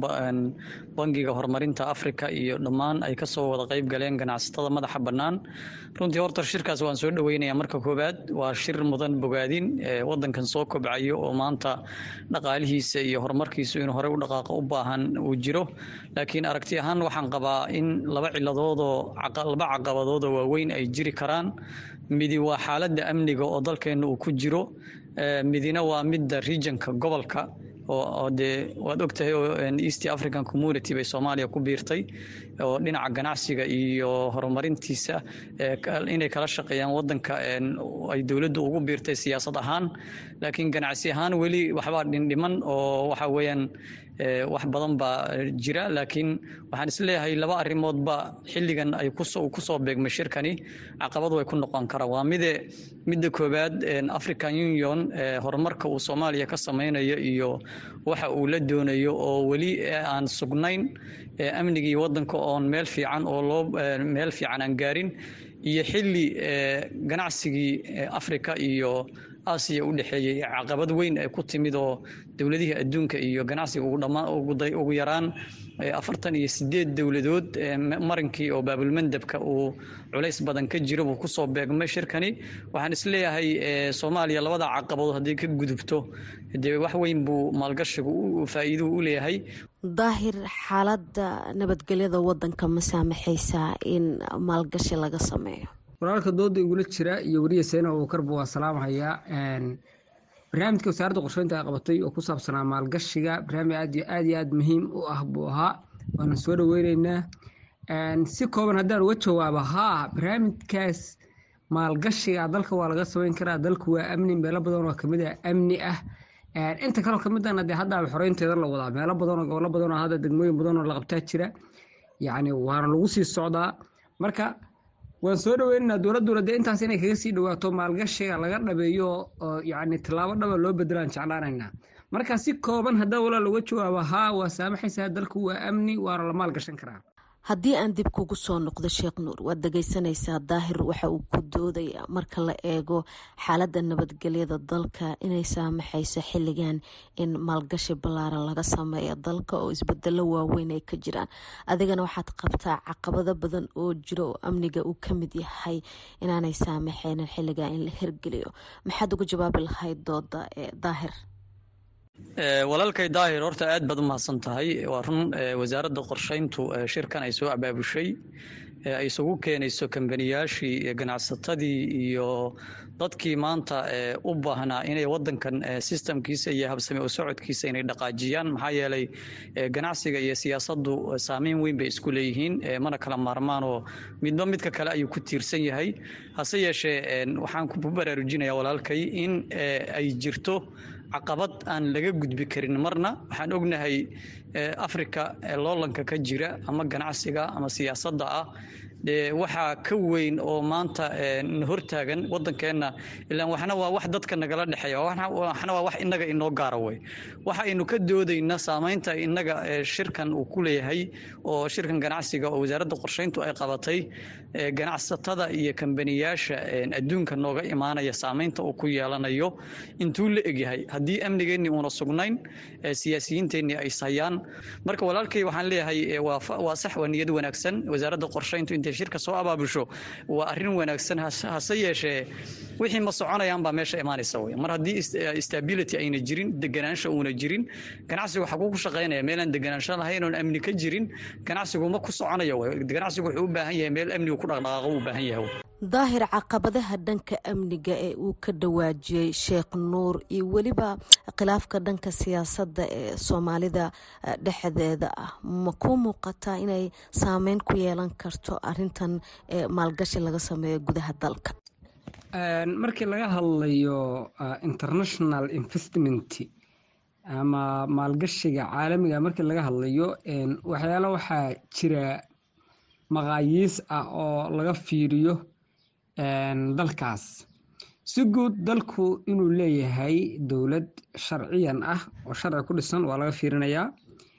bangiga horumarinta africa iyo dhammaan ay kasoo wada qayb galeen ganacsatada madaxa bannaan runtii horta shirkaas waan soo dhaweynaya marka koowaad waa shir mudan bogaadin wadankan soo kobcayo oo maanta dhaqaalihiisa iyo horumarkiisu inuu horey u dhaqaaqo u baahan uu jiro laakiin aragti ahaan waxaan qabaa in laba ciladoodoo laba caqabadoodoo waaweyn ay jiri karaan midi waa xaaladda amniga oo dalkeena uu ku jiro midina waa midda regionka gobolka oo dee waad ogtahay oo east african community bay soomaaliya ku biirtay oo dhinaca ganacsiga iyo horumarintiisa inay kala shaqeeyaan wadanka ay dowladdu ugu biirtay siyaasad ahaan laakiin ganacsi ahaan weli waxbaa dhindhiman oo waxa weeyaan wax badan baa jira laakiin waxaan isleeyahay laba arrimoodba xilligan ay kusoo beegmay shirkani caqabad way ku noqon karaan waa mide midda koowaad african union horumarka uu soomaaliya ka sameynayo iyo waxa uu la doonayo oo weli aan sugnayn amnigii wadanka oon meel fiican oo loo meel fiican aan gaarin iyo xilli ganacsigii africa iyo aasiya u dhexeeyey caqabad weyn ay ku timid oo dowladihii adduunka iyo ganacsiga ugu yaraan afartan iyo sideed dowladood marinkii oo baabulmandabka uu culays badan ka jiro buu kusoo beegmay shirkani waxaan isleeyahay soomaaliya labada caqabadood haddii ka gudubto dee wax weyn buu maalgashigu faa'iiduhu u leeyahay daahir xaaladda nabadgelyada wadanka ma saamaxaysaa in maalgashi laga sameeyo walaalka dooda igula jira iyo weriya seyna abuukarba waa salaamhayaa barnaamijka wasaaradda qorsheynta ay qabatay oo ku saabsanaa maalgashiga barnaamij aad iyo aad iyo aad muhiim u ah buu ahaa waana soo dhaweyneynaa si kooban haddaan uga jawaabo haa barnaamijkaas maalgashiga dalka waa laga sameyn karaa dalku waa amni meelo badan oo kamid ah amni ah inta kaleo kamidana dee haddaaba xoreynteeda la wadaa meelo badan oo gobollo badan oo hadda degmooyin badan oo la qabtaa jira yacni waana lagu sii socdaa marka waan soo dhaweynaynaa dowladduna dee intaas inay kaga sii dhawaato maalgashiga laga dhabeeyo oo yacni tallaabo dhaba loo bedelaan jeclaanaynaa marka si kooban haddaa walaa looga jawaabo haa waa saamaxaysaa dalku waa amni waana la maalgashan karaa haddii aan dib kugu soo noqdo sheekh nuur waad dhageysanaysaa daahir waxa uu ku doodaya marka la eego xaaladda nabadgelyada dalka inay saamaxayso xilligan in maalgashi ballaaran laga sameeyo dalka oo isbedelo waaweyn ay ka jiraan adigana waxaad qabtaa caqabado badan oo jiro oo amniga uu ka mid yahay inaanay saamaxaynin xilligan in la hirgeliyo maxaad uga jawaabi lahayd dooda ee daahir walaalkay daahir horta aad baad u mahadsan tahay waa run wasaaradda qorsheyntu shirkan ay soo abaabushay ay isugu keenayso kambaniyaashii ganacsatadii iyo dadkii maanta u baahnaa inay wadankan sistamkiisa iyo habsame u socodkiisa inay dhaqaajiyaan maxaa yeelay ganacsiga iyo siyaasaddu saameyn weyn bay isku leeyihiin mana kala maarmaanoo midba midka kale ayuu ku tiirsan yahay hase yeeshee waxaan ku baraarujinayaa walaalkay in ay jirto caqabad aan laga gudbi karin marna waxaan ognahay africa loolanka ka jira ama ganacsiga ama siyaasadda ah dee waxaa ka weyn oo maanta hortaagan wadankeenna ilaan waxna waa wax dadka nagala dhexeeya waxna waa wax inaga inoo gaara wey waxa aynu ka doodayna saameynta inaga shirkan uu ku leeyahay oo shirkan ganacsiga oo wasaaradda qorsheyntu ay qabatay ganacsatada iyo kambaniyaasha adduunka nooga imaanaya saameynta uu ku yeelanayo intuu la egyahay haddii amnigeennii uuna sugnayn siyaasiyiinteennii ay sayaan marka walaalkay waxaan leeyahay waa sax waa niyad wanaagsan wasaaradda qorsheyntu intay shirka soo abaabusho waa arrin wanaagsan hase yeeshee wixii ma soconayaan baa meesha imaanaysa wey mar haddii stability ayna jirin deganaansha uuna jirin ganacsigu xaguu ku shaqaynaya meelaan deganaansho lahayn oon amni ka jirin ganacsigu ma ku soconayo wey ganacsigu wuxuu u baahan yahay meel amnigu ku dhaqdhaqaaqo u baahan yahay daahir caqabadaha dhanka amniga ee uu ka dhawaajiyey sheekh nuur iyo weliba khilaafka dhanka siyaasadda ee soomaalida dhexdeeda ah ma ku muuqataa inay saameyn ku yeelan karto arintan maalgashi laga sameeyo gudaha dalka markii laga hadlayo international investment ama maalgashiga caalamiga markii laga hadlayo waxyaalo waxaa jira maqaayiis ah oo laga fiiriyo dalkaas si guud dalku inuu leeyahay dowlad sharciyan ah oo sharci ku dhisan waa laga fiirinayaa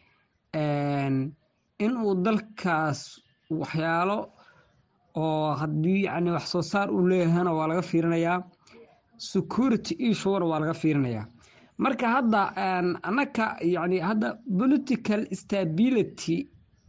inuu dalkaas waxyaalo oo haddii yani wax soo saar uu leeyahayna waa laga fiirinayaa security issue waa laga fiirinayaa marka hadda annaka yani hadda political stability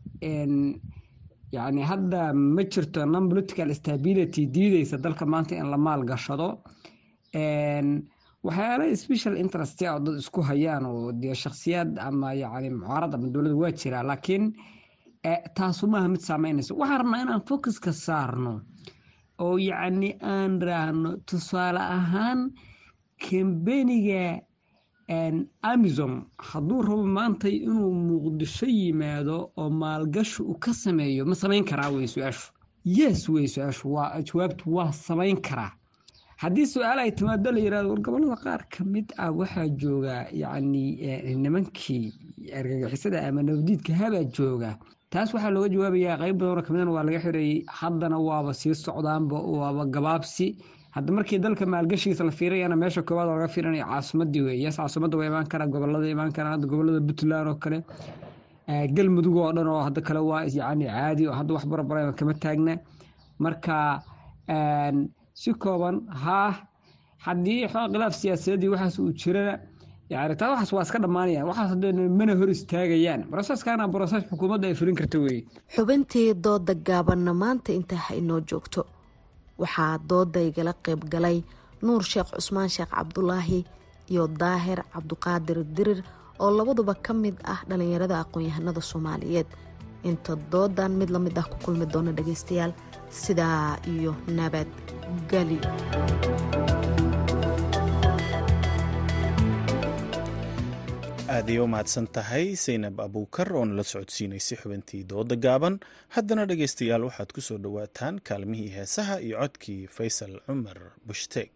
yani hadda ma jirto non political stability diideysa dalka maanta in la maal gashado waxyaala special interest oo dad isku hayaan oo dee shakhsiyaad ama yani mucaarad ama dowladda waa jiraa laakiin taasu maaha mid saameynaysa waxaan rabnaa inaan focuska saarno oo yacni aan raahno tusaale ahaan kambeniga amazon hadduu rabo maanta inuu muqdisho yimaado oo maalgashi uu ka sameeyo ma samayn karaa wey su-aashu yes wey su-aashu waa jawaabtu waa samayn karaa haddii su-aal ay timaado la yirahdo war gobolada qaar ka mid ah waxaa jooga yacni nimankii argagixisada ama nabadiidka habaa jooga taas waxaa looga jawaabayaa qayb badanoo kamidana waa laga xireeyey haddana waaba sii socdaanba waaba gabaabsi hadda markii dalka maalgashigiisa la fiirayana meesha koowaad oo laga fiirinaya caasimadii wey yes caasimadda waa imaan karaa gobolada imaan karaan hadda gobolada puntland oo kale galmudug oo dhan oo hadda kale waa yacni caadi oo hadda wax barabarayba kama taagna marka si kooban haa haddii xooga khilaaf siyaasadeedii waxaas uu jirana yani taa waxaas waa iska dhammaanayaan waxaas hadee mana hor istaagayaan broseskaana broses xukuumadda ay fulin karta weeye xubintii dooda gaabanna maanta intaa ha inoo joogto waxaa dooda igala qayb galay nuur sheekh cusmaan sheekh cabdulaahi iyo daahir cabduqaadir dirir oo labaduba ka mid ah dhallinyarada aqoon-yahanada soomaaliyeed inta doodan mid la mid ah ku kulmi doona dhagaystayaal sidaa iyo nabadgelyo aaday u mahadsan tahay saynab abuukar oo nala socodsiinaysay xubintii dooda gaaban haddana dhegaystayaal waxaad ku soo dhowaataan kaalmihii heesaha iyo codkii faysal cumar bushtaeg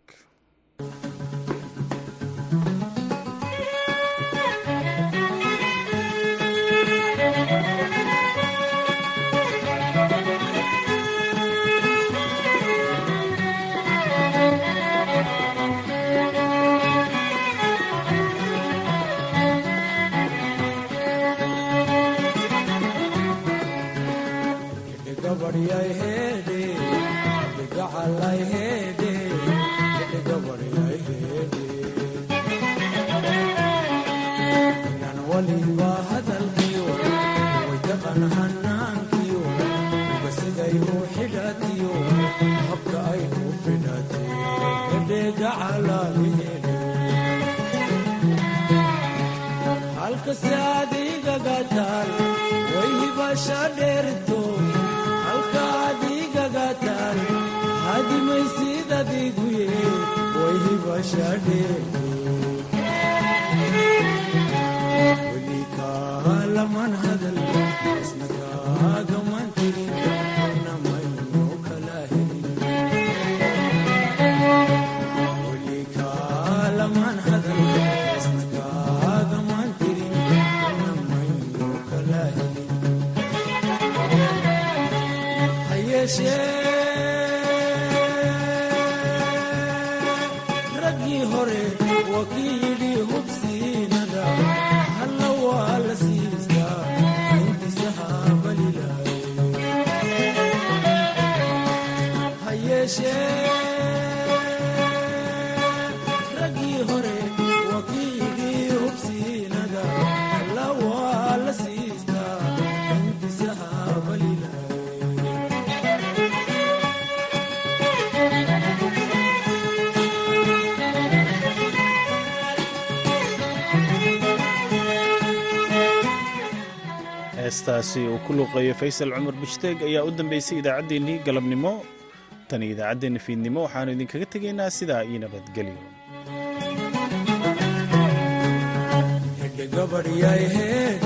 heestaasi uu ku luuqeeyo faysal cumar bishdeeg ayaa u dambeysay idaacaddeenii galabnimo tan iyo idaacaddeenna fiidnimo waxaannu idinkaga tegaynaa sidaa iyo nabadgelyo